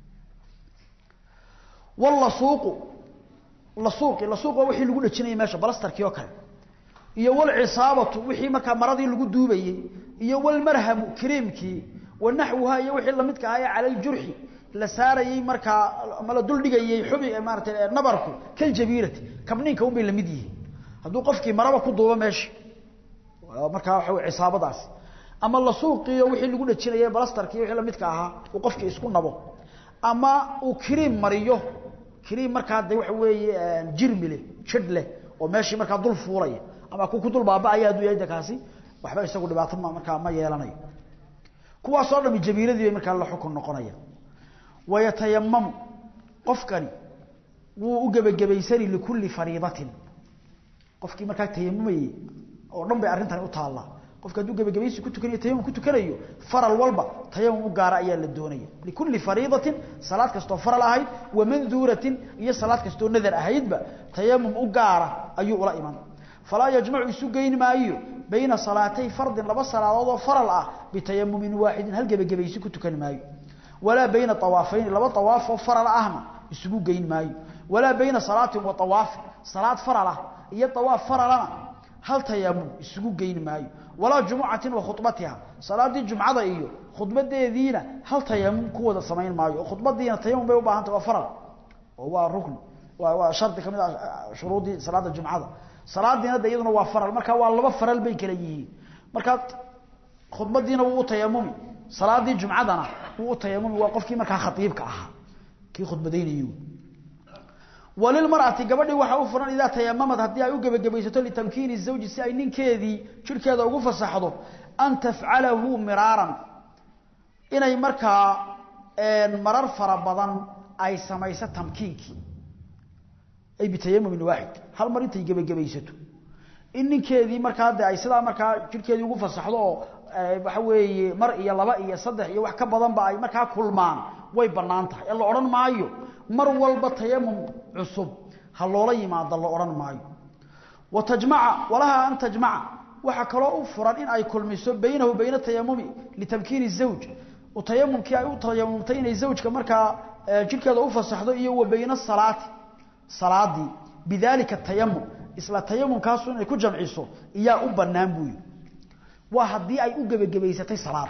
wallasuuqu lasuuqi lasuuq waa wixii lagu dhajinayay meesha balastarkii oo kale iyo walcisaabatu wixii markaa maradii lagu duubayey iyo walmarhamu kariimkii wanaxwuha iyo wixii lamidka ahaa ee cala ljurxi la saarayey markaa ama la duldhigayey xubi maarata nabarku kaljabiirati kabniinka un bay lamid yihiin hadduu qofkii maraba ku duubo meesha markaa waxa wey cisaabadaasi ama lasuuqiyo wixii lagu dhajinayay balastarkii wixii lamidka ahaa uu qofkii isku nabo ama uu kariim mariyo kariim markaa de waxa weeye jirmi leh jidh leh oo meeshii markaa dul fuulaya ama ku ku dul baaba'aya hadduu yahay de kaasi waxba isagu dhibaato ma markaa ma yeelanayo kuwaasoo dhami jabiiradii bay markaa la xukun noqonaya wayatayamamu qofkani wuu u gebagabaysani likulli fariidatin qofkii markaa tayamumayey oo dhan bay arrintani u taallaa qofka hadduu gebagabaysi ku tukanayo tayamum ku tukanayo faral walba tayamum u gaara ayaa la doonaya likulli fariidatin salaad kastoo faral ahayd wa manduuratin iyo salaad kastoo nadar ahaydba tayamum u gaara ayuu ula iman falaa yajmacu isu geyn maayo bayna salaatay fardin laba salaadood oo faral ah bitayamumin waaxidin hal gebagabaysi ku tukan maayo walaa bayna awaafayn laba awaaf oo faral ahna isugu geyn maayo walaa bayna salaatin wa awaafin salaad faral ah iyo awaaf faralana hal tayamum isugu geyn maayo walaa jumucatin wa khubatiha salaadii jumcada iyo khudbadeediina hal tayamum ku wada samayn maayo oo khudbadiina tayamum bay u baahantay waa faral oo waa rukni waa shardi kamid ah shuruudii salaada jumcada salaadiina de iyaduna waa faral marka waa laba faral bay kala yihiin marka khudbadiina wuu u tayamumi salaadii jumcadana wuu u tayamumi waa qofkii markaa khatiibka ahaa kii khudbadaynayay walilmar'ati gabadhii waxa u furan idaa tayamamad haddii ay u gebagabaysato litamkiini zawji si ay ninkeedii jirhkeeda ugu fasaxdo an tafcalahu miraaran inay markaa marar fara badan ay samayso tamkiinkii ay bitayamumin waaxid hal mar intay gebagabaysato in ninkeedii markaa de ay sidaa markaa jirhkeedii ugu fasaxdo oo waxa weeye mar iyo laba iyo saddex iyo wax ka badanba ay markaa kulmaan way bannaan tahay ee la odhan maayo mar walba tayamum cusub ha loola yimaado la odhan maayo wa tajmaca walaha an tajmaca waxaa kaloo u furan in ay kulmiso baynahu bayna tayamumi litamkiini zawj tayamumkii ay u tayamumtay inay zawjka markaa jirhkeeda u fasaxdo iyo wa bayna salaati salaadii bidalika tayamum isla tayamumkaasu inay ku jamciso iyaa u bannaan buuyi waa haddii ay u gebagabaysatay salaad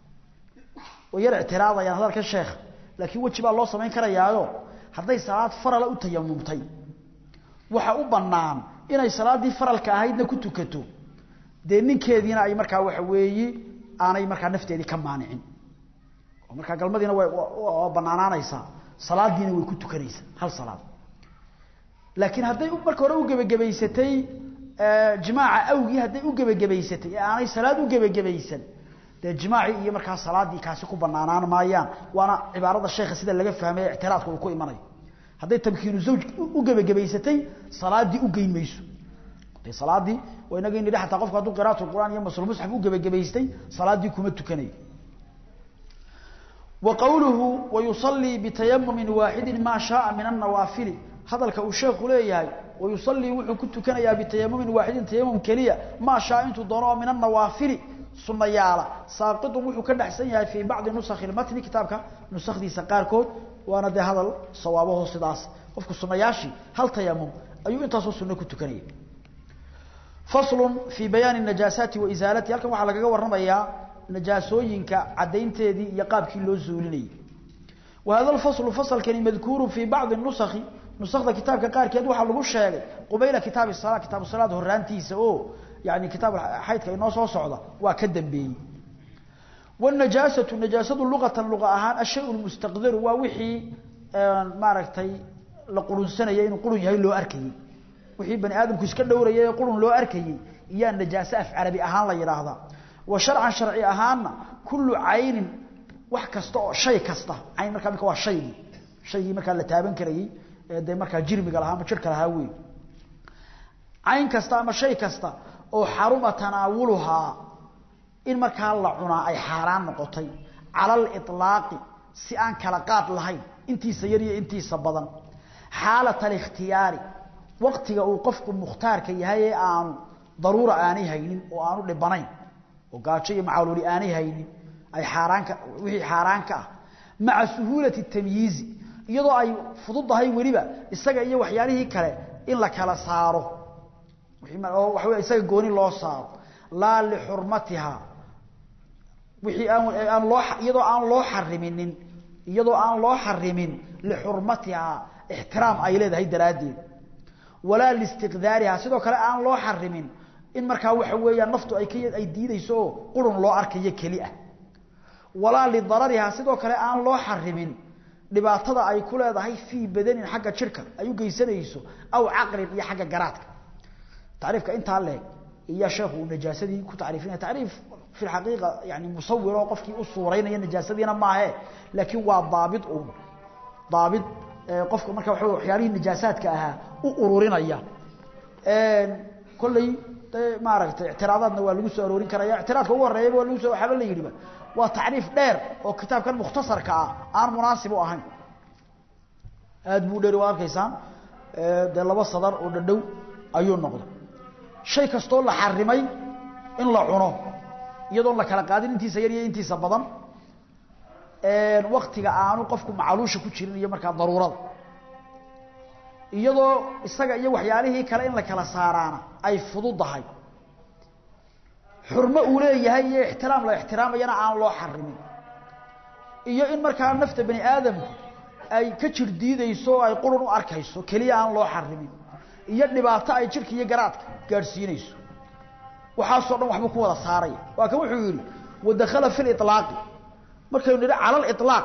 way yar ictiraadayaan hadalka sheekha laakiin weji baa loo samayn karayaayo hadday salaad farala u tayamumtay waxa u bannaan inay salaaddii faralka ahaydna ku tukato dee ninkeediina ay markaa waxa weeye aanay markaa nafteedii ka maanicin oo markaa galmadiina waa bannaanaanaysaa salaadiina way ku tukanaysaa hal salaad laakiin hadday marka hore u gebagabaysatay jimaaca awgii hadday u gebagabaysatay ee aanay salaad u gebagabaysan dee jimaacii iyo markaa salaadii kaasi ku banaanaan maayaan waana cibaarada sheekha sida laga fahmay ictiraadka uu ku imanayo hadday tamkiinu zawj u gebagabaysatay salaadii u geyn mayso de salaadii waa inaga nidhi xataa qofku hadduu qiraatu qur'aan iyo masl musxaf u gebagabaystay salaadii kuma tukanayo wa qawluhu wayusallii bitayamumin waaxidin maa shaaa min annawaafili hadalka uu sheekhu leeyahay wayusallii wuxuu ku tukanayaa bitayamumin waaxidin tayamum keliya maa shaa intuu doono oo min annawaafili sunayaala saaqitun wuxuu ka dhaxsan yahay fii bacdi nusakhi lmatni kitaabka nusakhdiisa qaarkood waana dee hadal sawaabaho sidaas qofku sunayaashii hal tayamum ayuu intaasoo sunno ku tukanayay faslun fii bayaani najaasaati wa isaalatihi halkan waxaa lagaga warramayaa najaasooyinka caddaynteedii iyo qaabkii loo zuulinayay wa hada alfaslu fasalkani madkuuru fii bacdi nusakhi nusakda kitaabka qaarkeed waxaa lagu sheegay qubayla kitaabi sala kitaabu salaad horaantiisa oo yani kitaab xaydka inoo soo socda waa ka dambeeyey wanajaasatu najaasadu luqatan luqa ahaan ashay lmustaqdaru waa wixii maaragtay la qurunsanaya inuu qurun yahay loo arkayey wixii bani aadamku iska dhowraya ee qurun loo arkayey iyaa najaaso af carabi ahaan la yidhaahdaa wa sharcan sharci ahaanna kullu caynin wax kasta oo shay kasta cayn markaa mika waa shaygii shaygii markaa la taaban karayey ee dee markaa jirmiga lahaa ama jirka lahaa wey cayn kasta ama shay kasta oo xaruma tanaawuluhaa in markaa la cunaa ay xaaraan noqotay cala aliطlaaqi si aan kala qaad lahayn intiisa yar iyo intiisa badan xaalat alikhtiyaari waqtiga uu qofku mukhtaarka yahay ee aanu daruura aanay haynin oo aanu dhibanayn oo gaajo iyo macaluuli aanay haynin ay xaaraanka wixii xaaraanka ah maca suhuulati tamyiizi iyadoo ay fududahay weliba isaga iyo waxyaalihii kale in la kala saaro oo waxa wey isaga gooni loo saaro laa lixurmatiha wixii aan aan loo iyadoo aan loo xariminin iyadoo aan loo xarimin lixurmatiha ixtiraam ay leedahay daraaddeed walaa liistiqdaariha sidoo kale aan loo xarimin in markaa waxa weeyaan naftu ay ka ay diidayso oo qurun loo arkayo keli ah walaa lidarariha sidoo kale aan loo xarimin dhibaatada ay ku leedahay fii badanin xagga jirka ay u geysanayso aw caqlin iyo xagga garaadka tacriifka intaa leeg iyo sheekhu uu najaasadii ku tacriifinaya tacriif fi lxaqiiqa yani musawir oo qofkii u suuraynaya najaasadiina maahe laakiin waa daabit un daabit qofka marka waxa waxyaalihii najaasaadka ahaa u ururinaya kolley maaragtay ictiraadaadna waa lagu soo aroorin karaya ictiraadka ugu horreeyaba waa lagu soo waxaaba la yidhiba waa tacriif dheer oo kitaabkan mukhtasarka ah aan munaasib u ahayn aad buu dheeri waa arkaysaan dee laba sadar oo dhadhow ayuu noqday shay kastoo la xarimay in la cuno iyadoon la kala qaadin intiisa yar iyo intiisa badan waktiga aanu qofku macaluusha ku jirin iyo markaa daruurada iyadoo isaga iyo waxyaalihii kale in la kala saaraana ay fududahay xurmo uu leeyahay iyo ixtiraam la ixtiraamayana aan loo xarimin iyo in markaa nafta bani aadamku ay ka jir diidayso oo ay qurun u arkayso keliya aan loo xarimin iyo dhibaato ay jirka iyo garaadka gaadhsiinayso waxaasoo dhan waxbuu ku wada saaraya waa kan wuxuu yidhi wadakhala fi liطlaaqi markaynu nidhi cala aliطlaaq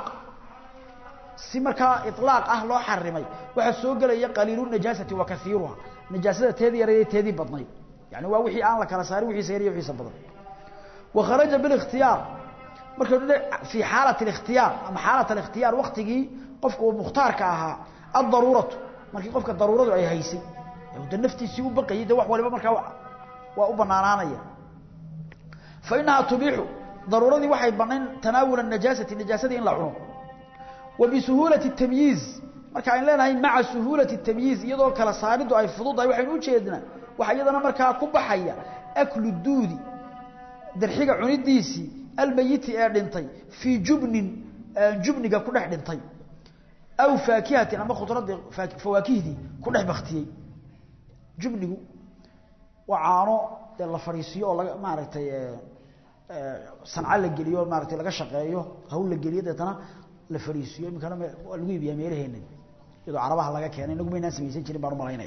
si markaa iطlaaq ah loo xarimay waxaa soo gelaya qaliilu najaasati wa kaiiruha najaasada teedii yareed teedii badnayd yani waa wixii aan la kala saarin wixiisa yar iyo wixiisa badan wa kharaja bilikhtiyaar markaynu nidhi fii xaalat اlikhtiyaar ama xaalat alikhtiyaar waktigii qofka uu mukhtaarka ahaa addaruuratu markii qofka daruuradu ay haysay de naftiisii u baqayay de wax waliba markaa waa u banaanaanaya fa inahaa tubiixu daruuradii waxay banayn tanaawula najaasati najaasadii in la cuno wa bisuhuulati tamyiiz marka aynu leenahay maca suhuulati tamyiiz iyadoo kala saaridu ay fududahay waxaynu ujeednaa waxaa iyadana markaa ku baxaya aklu duudi darxiga cunidiisii almayiti ee dhintay fii jubnin jubniga ku dhex dhintay aw faakihatin ama khudradii fawaakihdii ku dhex baktiyey jubnigu waa caano dee la fadhiisiyo oo laga maaragtay sanca la geliyo maaratay laga shaqeeyo hawl la geliyo deetana la fadhiisiyo iminkana waa lagu iibiyaa meelaheena iyadoo carabaha laga keenay inagu maynaan samaysan jirin baan umalaynaya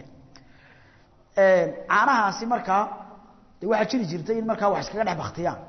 caanahaasi markaa de waxaa jiri jirtay in markaa wax iskaga dhex baktiyaan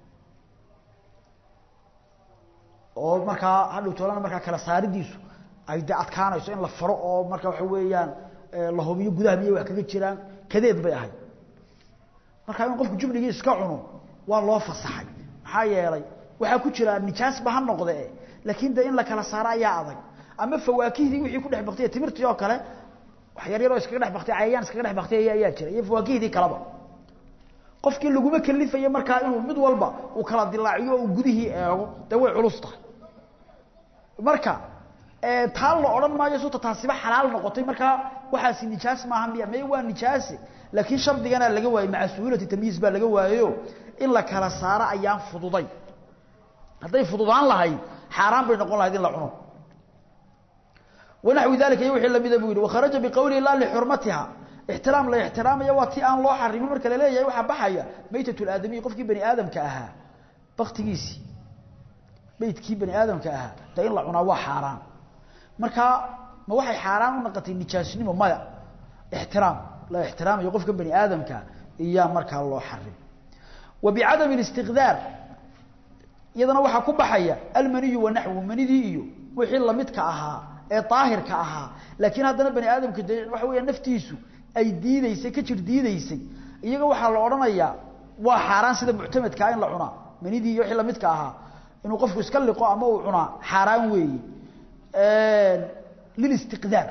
oo markaa hadhow toolana markaa kala saaridiisu ay de adkaanayso in la faro oo marka waxa weeyaan la hubiyo gudaha miyay wax kaga jiraan kadeed bay ahayd marka in qofku jubnigii iska cuno waa loo fasaxay maxaa yeelay waxaa ku jira nijaasba ha noqde laakiin de in la kala saaro ayaa adag ama fawaakihdii wixii ku dhex baktiyay timirtii oo kale wax yar yaroo iskaga dhex baktiyay cayayaan iskaga dhex baktiyay ayaa jira iyo fawaakihdii kaleba qofkii laguma kalifayo markaa inuu mid walba uu kala dilaaciyo oo uu gudihii eego dee way culus tahay marka taa la odhan maayo suta taasiba xalaal noqotay markaa waxaasi nijaas maaha miya may waa nijaase laakiin shardigana laga waayey maca suhuulati tamyiiz baa laga waayeyo in la kala saaro ayaan fududay hadday fududaan lahayd xaaraan bay noqon lahayd in la cuno wanaxwi dalika iyo wixii lamida buu yidhi wakharaja biqowlihi laa lixurmatiha ixtiraam la ixtiraamaya waa ti aan loo xarimin marka la leeyahay waxaa baxaya maytat laadamiyi qofkii bani aadamka ahaa baktigiisii meydkii bani aadamka ahaa de in la cunaa waa xaaraan markaa ma waxay xaaraan u noqotay nijaasnimo maya ixtiraam la ixtiraamayo qofka bani aadamka iyaa markaa loo xarim wa bicadami اlistiqdaar iyadana waxaa ku baxaya almaniyu wanaxwu manidii iyo wixii lamidka ahaa ee daahirka ahaa laakiin haddana bani aadamka de waxa weya naftiisu ay diideysay ka jir diideysay iyaga waxaa la odhanayaa waa xaaraan sida muctamadkaa in la cunaa manidii iyo wixii lamidka ahaa inuu qofku iska liqo ama uu cunaa xaaraan weeye lilistiqdaar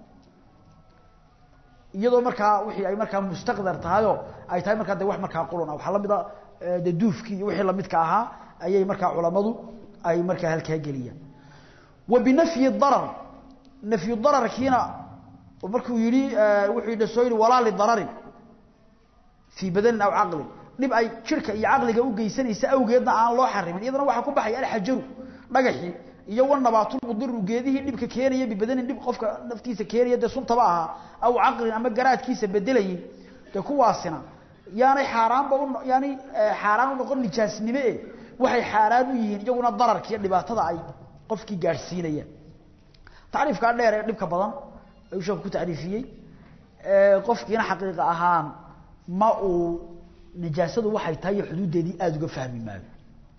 iyadoo markaa wixii ay markaa mustaqdar tahayoo ay tahay markaa de wax markaa qulun ah waxaa la mid a de duufkii iyo wixii lamidka ahaa ayay markaa culammadu ay markaa halkaa geliyaan wa binafyi darar nafyu dararkiina markuu yihi wuxuu yidhi soo yidhi walaa lidararin fii badanin aw caqlin dhib ay jirka iyo caqliga u geysanaysa awgeedna aan loo xarimin iyadana waxaa ku baxaya alxajaru dhagaxii iyo wanabaatulmudiru geedihii dhibka keenaya bibadanin dhib qofka naftiisa keenaya dee suntaba ahaa aw caqlin ama garaadkiisa bedelayin dee kuwaasina yaanay xaaraanba yaanay xaaraan u noqon nijaasnime e waxay xaaraan u yihiin iyaguna dararka iyo dhibaatada ay qofkii gaadhsiinayaan tacriifkaa dheer ee dhibka badan ayuu sheeku ku tacriifiyey qofkiina xaqiiqa ahaan ma uu nijaasadu waxay tahay iyo xuduuddeedii aada uga fahmi maayo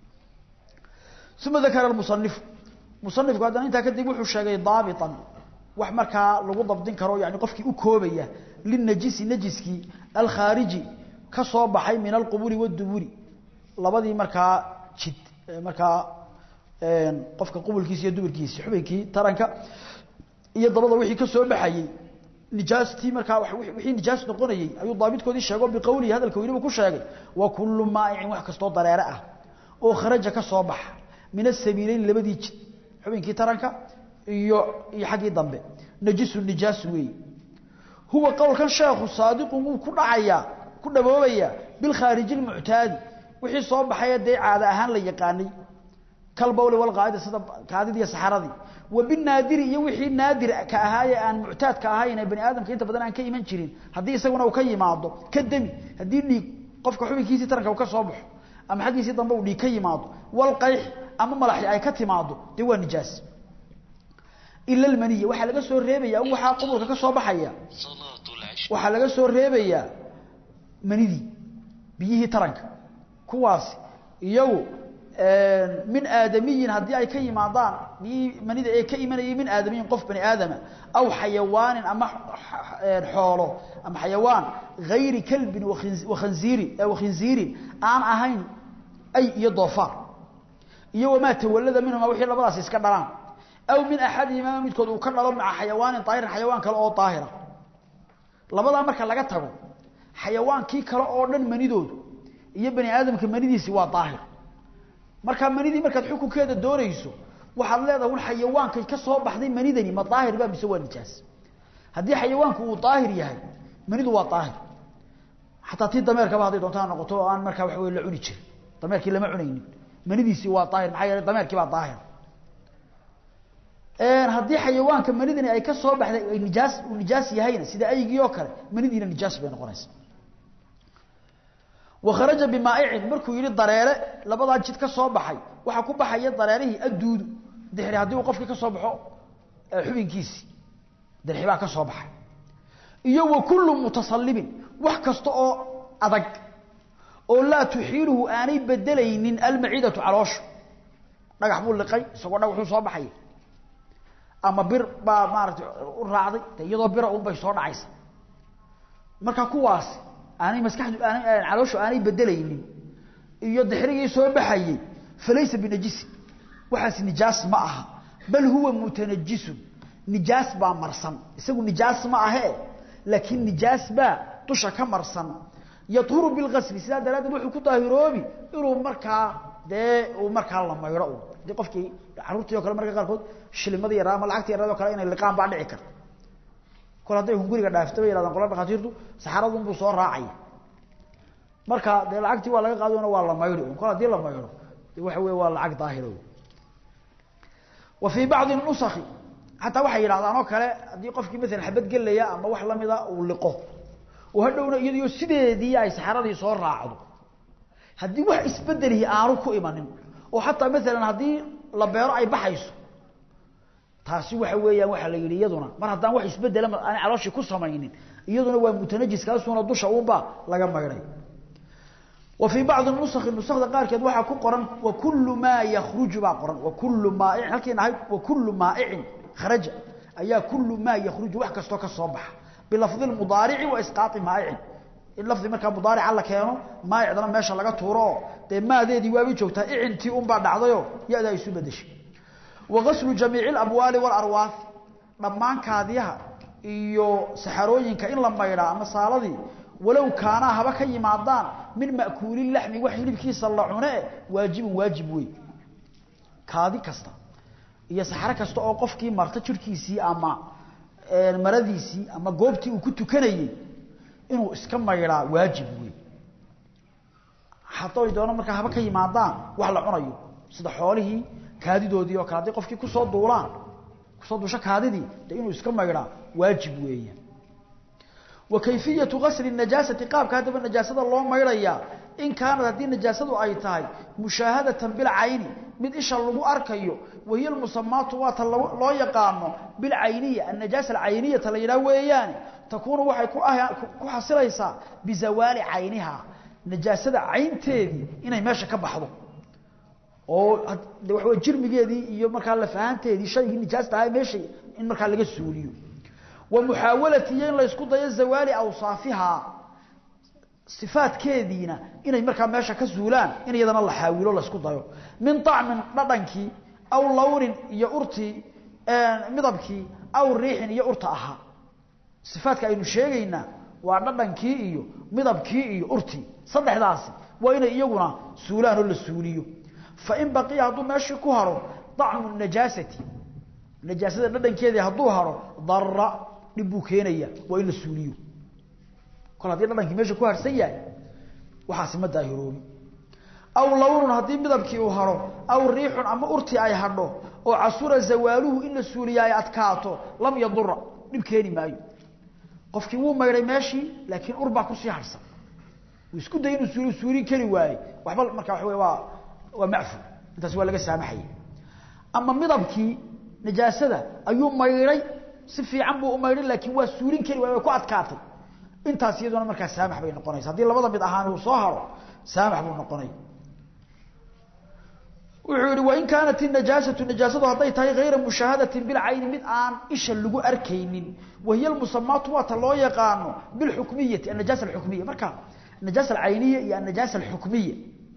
uma dakara musanifu musanifku haddana intaa kadib wuxuu sheegay daabitan wax markaa lagu dabdin karo yani qofkii u koobaya linajisi najiskii alkhaariji ka soo baxay min alquburi wadduburi labadii markaa jid markaa qofka qubulkiisa iyo duburkiisi xubinkii taranka iyo dabada wixii ka soo baxayey nijaastii markaa wixii nijaas noqonayey ayuu daabitkoodii sheego biqowlihi hadalka weliba ku sheegay wa kullu maa'icin wax kastoo dareere ah oo kharaja ka soo baxa min asabiileyn labadii jid xubinkii taranka iyo iyo xaggii dambe najisu nijaas weeye huwa qowlkan sheekhu saadiqun wuu ku dhacayaa ku dhaboobayaa bilkhaariji lmuctaadi wixii soo baxaya dee caada ahaan la yaqaanay kalbawli walqaa'ida sida kaadidii iyo saxaradii wa binaadiri iyo wixii naadir ka ahaaye aan muctaadka ahayn ee bani aadamka inta badan aan ka iman jirin haddii isaguna uu ka yimaado ka demi haddii dhiig qofka xubinkiisii taranka uu ka soo baxo ama xaggiisii dambe uu dhiig ka yimaado walqayx ama malaxi ay ka timaado dee waa nijaas ila almaniya waxaa laga soo reebayaa in waxaa qubulka ka soo baxaya waxaa laga soo reebayaa manidii biyihii taranka kuwaasi iyagu min aadamiyin haddii ay ka yimaadaan biyihii manida ee ka imanayay min aadamiyin qof bani aadama aw xayawaanin ama xoolo ama xayawaan hayri kalbin wakhanziirin wakhinziirin aan ahayn ay iyo doofaar iyo wamaa tawallada minhuma wixii labadaasi iska dhalaan aw min axadihimaa midkood uu ka dhalo maca xayawaanin daahirin xayawaan kale oo daahira labadaa marka laga tago xayawaankii kale oo dhan manidoodu iyo bani aadamka manidiisi waa daahir markaa manidii markaad xukunkeeda doonayso waxaad leedahay un xayawaankay ka soo baxday manidani ma daahir ba mise waa nijaas haddii xayawaanku uu daahir yahay manidu waa daahir xataa tii dameerkaba hadday doonto ha noqoto oo aan markaa waxa wey la cuni jirin dameerkii lama cunaynin manidiisii waa daahir maxaa yeelay dameerkii baa daahir haddii xayawaanka manidani ay ka soo baxday ay nijaas uu nijaas yahayna sida aygii oo kale manidiina nijaas bay noqonaysa wakharaja bimaa'icin markuu yihi dareere labadaa jid ka soo baxay waxaa ku baxaya dareerihii adduudu dixri haddii uu qofkii ka soo baxo xubinkiisii dirxi baa ka soo baxay iyo wa kullu mutasallibin wax kasta oo adag oo laa tuxiiluhu aanay bedelaynin almaciidatu calooshu dhagax buu liqay isagoo dhagaxuu soo baxaya ama bir baa maarata u raacday de iyadoo bira un bay soo dhacaysa marka kuwaasi aanay maskaxdu aanay calooshu aanay bedelaynin iyo dixrigii soo baxayey falaysa binajisin waxaas nijaas ma aha bal huwa mutanajisun nijaas baa marsan isagu nijaas ma ahee laakiin nijaas baa dusha ka marsan yadhuru bilgasli sidaa daraaddeed wuxuu ku daahiroobi inuu markaa dee uu markaa la maydho un hadii qofkii carruurtii o kale marka qaarkood shilimadii yaraa ama lacagtii yarado kale inay liqaan baa dhici karta kol hadday hunguriga dhaafta bay yhahdaan qola dhakhaatiirtu saxaradun buu soo raacaya marka dee lacagtii waa laga qaadona waa la maydhi un kol hadii la maydho de waxa wey waa lacag daahiro wa fii bacdi nusakhi xataa waxay yidhahdaan oo kale haddii qofkii maalan xabad gelaya ama wax lamida uu liqo oo hadhowna iyadiyo sideedii ay saxaradii soo raacdo haddii wax isbedelihi aanu ku imanin oo xataa maalan haddii la beero ay baxayso taasi waxa weeyaan waxaa la yidhi iyaduna mar haddaan wax isbedela aanay calooshii ku samaynin iyaduna waa mutanajis kaasuna dusha uunbaa laga maydhay wa fii bacdi nusakhi nusakda qaarkeed waxaa ku qoran wa kullu maa yakhruju baa qoran wa kullu maaicin halkiina ahayd wa kullu maa'icin kharaja ayaa kullu maa yakhruju wax kastoo ka soo baxa bilafdi lmudaarici wa isqaai maa'icin in lafdi markaa mudaarica la keeno maayicdana meesha laga tuuro oo dee maadeedii waabay joogtaa icintii unbaa dhacdayoo ya-da ay isu bedeshay wa gaslu jamiici alabwaali waalarwaah dhammaan kaadiyaha iyo saxarooyinka in la maydhaa ama saaladii walow kaanaa haba ka yimaadaan min ma'kuuli laxmi wax hilibkiisa la cune waajibun waajib wey kaadi kasta iyo saxro kasta oo qofkii marta jirhkiisii ama maradiisii ama goobtii uu ku tukanayey inuu iska maydhaa waajib wey haday doono markaa haba ka yimaadaan wax la cunayo sida xoolihii kaadidoodii oo kale hadday qofkii kusoo duulaan kusoo duusho kaadidii de inuu iska maydhaa waajib weeyaan wa kayfiyatu gasli najaasati qaabka haddaba najaasada loo maydhayaa in kaanad haddii najaasadu ay tahay mushaahadatan bilcayni mid isha lagu arkayo wahiya lmusamaatu waata loo yaqaano bilcayniya annajaasa alcayniyata la yidhaah weeyaane takuunu waxay ku xasilaysaa bizawaali cayniha najaasada caynteedii inay meesha ka baxdo oo de waxa wey jirmigeedii iyo markaa lafahanteedii shaygii nijaasta ahaa meesha in markaa laga suuliyo wa muxaawalati iyo in laysku dayo zawaali awsaafihaa sifaadkeediina inay markaa meesha ka zuulaan in iyadana la xaawilo laysku dayo min طacmin dhadhankii aw lawnin iyo urtii midabkii aw riixin iyo urta ahaa sifaadka aynu sheegaynaa waa dhadhankii iyo midabkii iyo urtii saddexdaasi waa inay iyaguna suulaan oo la suuliyo fain baqiya hadduu meeshii ku haro طacmu najaasati najaasada dhadhankeedii hadduu haro dara dhib buu keenaya waa in la suuliyo kol haddii dhadhankii meesha ku harsan yahay waxaasi ma daahiroobi aw lawnun haddii midabkii uu haro aw riixun ama urtii ay hadho oo casura zawaaluhu in la suuliya ay adkaato lam yadura dhib keeni maayo qofkii wuu maydhay meeshii laakiin ur baa kusii harsan uu isku day inuu suuli suulin kari waaye waxba markaa waxa wey waa waa macfu intaas waa laga saamaxaya ama midabkii najaasada ayuu maydhay si fiican buu u maydhay laakiin waa suulin kari waay way ku adkaatay intaas iyaduna markaa saamax bay noqonaysa haddii labada mid ahaan uu soo haro saamax buu noqonaya wuxuu yihi wain kaanat inajaasatu najaasadu hadday tahay hayra mushaahadatin bilcayni mid aan isha lagu arkaynin wahiya almusamaatu waata loo yaqaano bilxukmiyati annajaasa alxukmiya marka najaasa alcayniya iyo annajaasa alxukmiya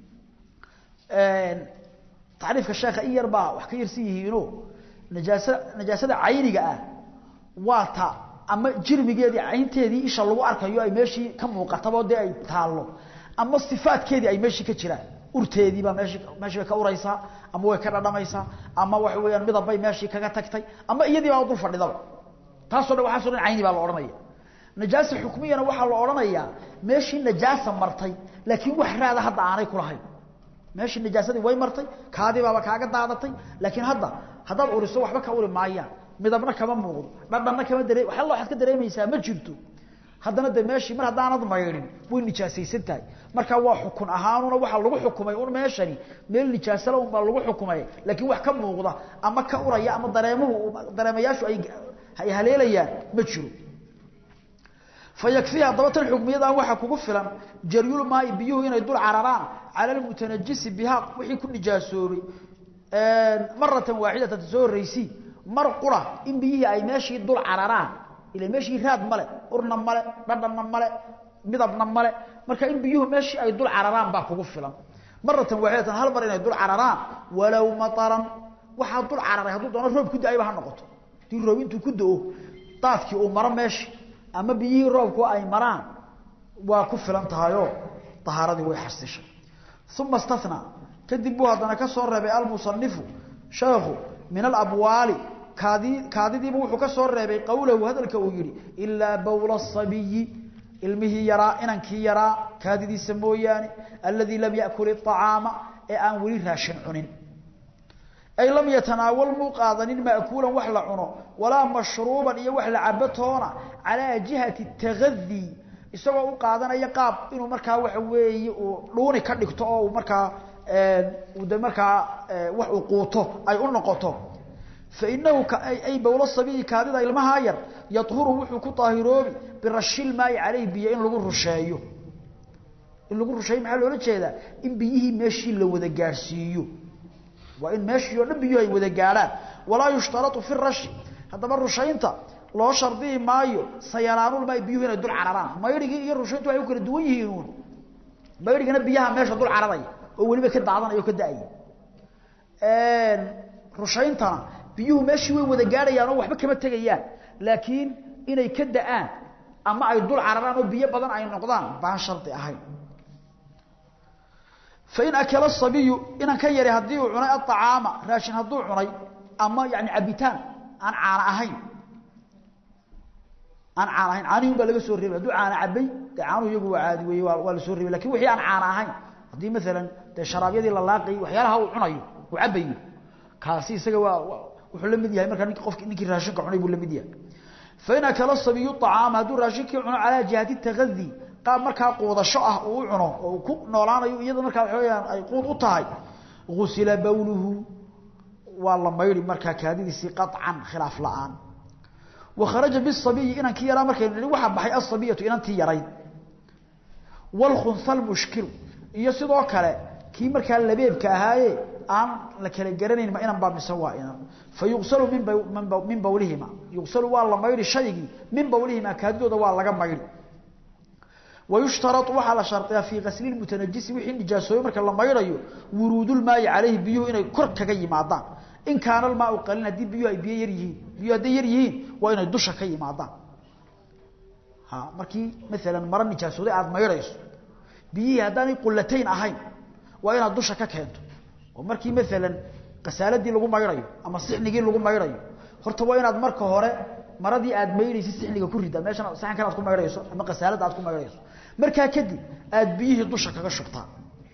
tacriifka sheekha in yar baa wax ka yarsan yihiino najaasa najaasada cayniga ah waa ta ama jirmigeedii caynteedii isha lagu arkayo ay meeshii ka muuqatabo dee ay taallo ama sifaadkeedii ay meeshii ka jiraan urteedii baa meeshii meeshii bay ka uraysaa ama way ka dhadhamaysaa ama waxa weeyaan midab bay meeshii kaga tagtay ama iyadii baa dul fadhidaba taasoo dhan waxaasoo dhan cayni baa la odhanaya najaasa xukmiyana waxaa la odhanayaa meeshii najaasa martay laakiin wax raada hadda aanay ku lahayn meeshii najaasadii way martay kaadii baaba kaaga daadatay laakiin hadda haddaad uriso waxba ka uri maayaan midabna kama muuqdo dhadhanna kama daree waxalla waxaad ka dareemaysaa ma jirto haddana de meeshii mar haddaanad maydhin way nijaasaysan tahay marka waa xukun ahaanuna waxaa lagu xukumay un meeshani meel nijaasala un baa lagu xukumay laakiin wax ka muuqda ama ka uraya ama dareemuhu dareemayaashu ay ay haleelayaan ma jiro fayakfihi haddaba tan xukmiyadan waxaa kugu filan jaryul maai biyuhu inay dul cararaan cala lmutanajisi bihaa wixii ku nijaasoobay maratan waaxidatan soo horraysi mar qura in biyihii ay meeshii dul cararaan ila meeshii raad male urna male dhadhanna male midabna male marka in biyuhu meeshii ay dul cararaan baa kugu filan maratan waaxidatan hal mar inay dul cararaan walow mataran waxaa dul cararay hadduu doono roob ku da-ayba ha noqoto hadii roob intuu ku da-o daadkii uu maro meeshii ama biyihii roobku ay maraan waa ku filan tahayoo tahaaradii way xasishay uma istanaa kadib buu haddana ka soo reebay almusanifu sheekhu min alabwaali kaadi kaadidiiba wuxuu ka soo reebay qowlahu hadalka uu yidhi ilaa bowla asabiyi ilmihii yaraa inankii yaraa kaadidiisa mooyaane alladii lam yakul iطacaama ee aan weli raashin cunin ay lam yatanaawal muu qaadanin ma'kuulan wax la cuno walaa mashruuban iyo wax la cabo toona calaa jihati tagadii isagoo u qaadanaya qaab inuu markaa waxa weeye uu dhuuni ka dhigto oo uu markaa de markaa wax uu quuto ay u noqoto fainahu ay bowlo sabiyi kaadida ilmahaa yar yahuru wuxuu ku daahiroobi birashil maayi caleyh biyo in lagu rusheeyo in lagu rusheeyo maxaa loola jeedaa in biyihii meeshii la wada gaadhsiiyo waa in meeshii oo dhan biyuhu ay wada gaadhaan walaa yushtaratu fi rashi haddaba rushaynta loo shardiyi maayo sayalaanulmaay biyuhu inay dul cararaan maydhigii iyo rushayntu waxay u kala duwan yihiin uun maydhigana biyaha meesha dul cararaya oo weliba ka daadanaya o ka da-aya rushayntana biyuhu meeshii way wada gaadhayaan oo waxba kama tegayaan laakiin inay ka da-aan ama ay dul cararaan oo biyo badan ay noqdaan baan shardi ahayn fain akala sabiyu inan ka yari haddii uu cunay aacaama raashin hadduu cunay ama yani cabitaan aan caana ahayn aan caana ahayn caanihun baa laga soo reebay hadduu caana cabay dee caanuhu iyagu waa caadi weeye waa waa la soo reebay lakin wixii aan caana ahayn haddii maalan dee sharaabyadii la laaqayay waxyaalaha uu cunayo uu cabayo kaasi isaga waa wuxuu la mid yahay markaa nink qofki ninkii raashinka cunay buu la mid yahay fain akala sabiyu acaama hadduu raashinkii cuno calaa jihati tagadii qaab markaa quudasho ah uu u cuno oo uu ku noolaanayo iyada markaa waxa weyaan ay quud u tahay gusila bawluhu waa la maydhi markaa kaadidiisii qaطcan khilaaf la-aan wa kharaja bisabiyi inankii yaraa markaynu nihi waxaa baxay asabiyatu inantii yarayd wاlkhunha lmushkilu iyo sidoo kale kii markaa labeebka ahaaye aan la kala garanayn ma inan baa mise waa inan fa yuqsalu min min bawlihima yuqsalu waa la maydhi shaygii min bawlihima kaadidooda waa laga maydhi wayushtarau waxaa la shardiyaa fii kasli mutanajisi wixii nijaasooye marka la maydhayo wuruudulmaayi caleyhi biyuhu inay kor kaga yimaadaan in kaana almaau qaliin haddii biyuhu ay biyo yar yihiin biyuhu hadday yar yihiin waa inay dusha ka yimaadaan ha markii maalan maro nijaasooday aada maydhayso biyihii haddaanay qulatayn ahayn waa inaad dusha ka keento oo markii maalan kasaaladii lagu maydhayo ama sixnigii lagu maydhayo horta waa inaad marka hore maradii aad maydhaysa sixniga ku rida meeshan saxankan aad ku maydhayso ama kasaalada aad ku maydhayso markaa kadib aad biyihii dusha kaga shubtaa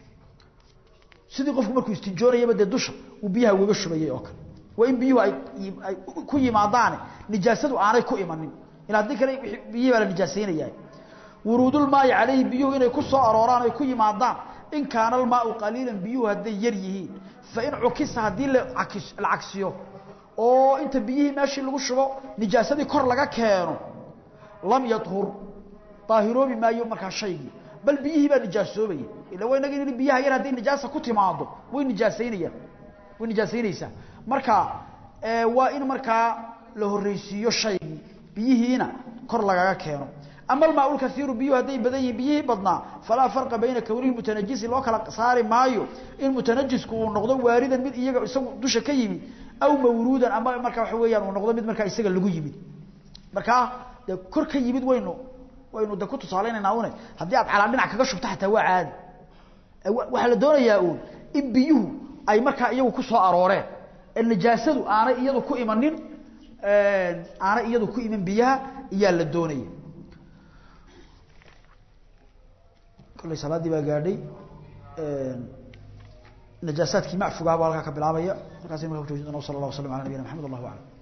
sidii qofku markuu istinjoonayaba dee dusha uu biyaha ugaga shubayay oo kale waa in biyuhu ay ay ku yimaadaane nijaasadu aanay ku imanin ila haddii kale biyihii baa la nijaasaynaya wuruudulmaayi calayhi biyuhu inay ku soo arooraan ay ku yimaadaan in kaana almaau qaliilan biyuhu hadday yar yihiin fain cukisa haddii la cagsiyo oo inta biyihii meeshii lagu shubo nijaasadii kor laga keeno lam yahur daahiroobi maayo markaa shaygii bal biyihii baa nijaasoobaya ila waa inaga in biyaha yar hadday nijaasa ku timaado way nijaasaynayaan way nijaasaynaysaa marka waa in markaa la horreysiiyo shaygii biyihiina kor lagaga keeno ama almaa lkaiiru biyuhu hadday badan yihiin biyihii badnaa falaa farqa bayna kownihi mutanajisi loo kala saari maayo in mutanajisku uu noqdo waaridan mid iyaga isagu dusha ka yimid aw mawruudan ama markaa waxa weeyaan uu noqdo mid markaa isaga lagu yimid markaa dee kor ka yimid waynu waynu de ku tusaalaynayna une haddii aad calaa dhinac kaga shubto xataa waa caadi waxaa la doonayaa uun in biyuhu ay markaa iyagu ku soo arooreen ee nijaasadu aanay iyadu ku imanin aanay iyadu ku iman biyaha iyaa la doonaya kolley salaaddii baa gaadhay najaasaadkii macfugaha baa halkaa ka bilaabaya markaas marka ku joojin doona sala allah waslam ala nabiyina maxamed allahu aclam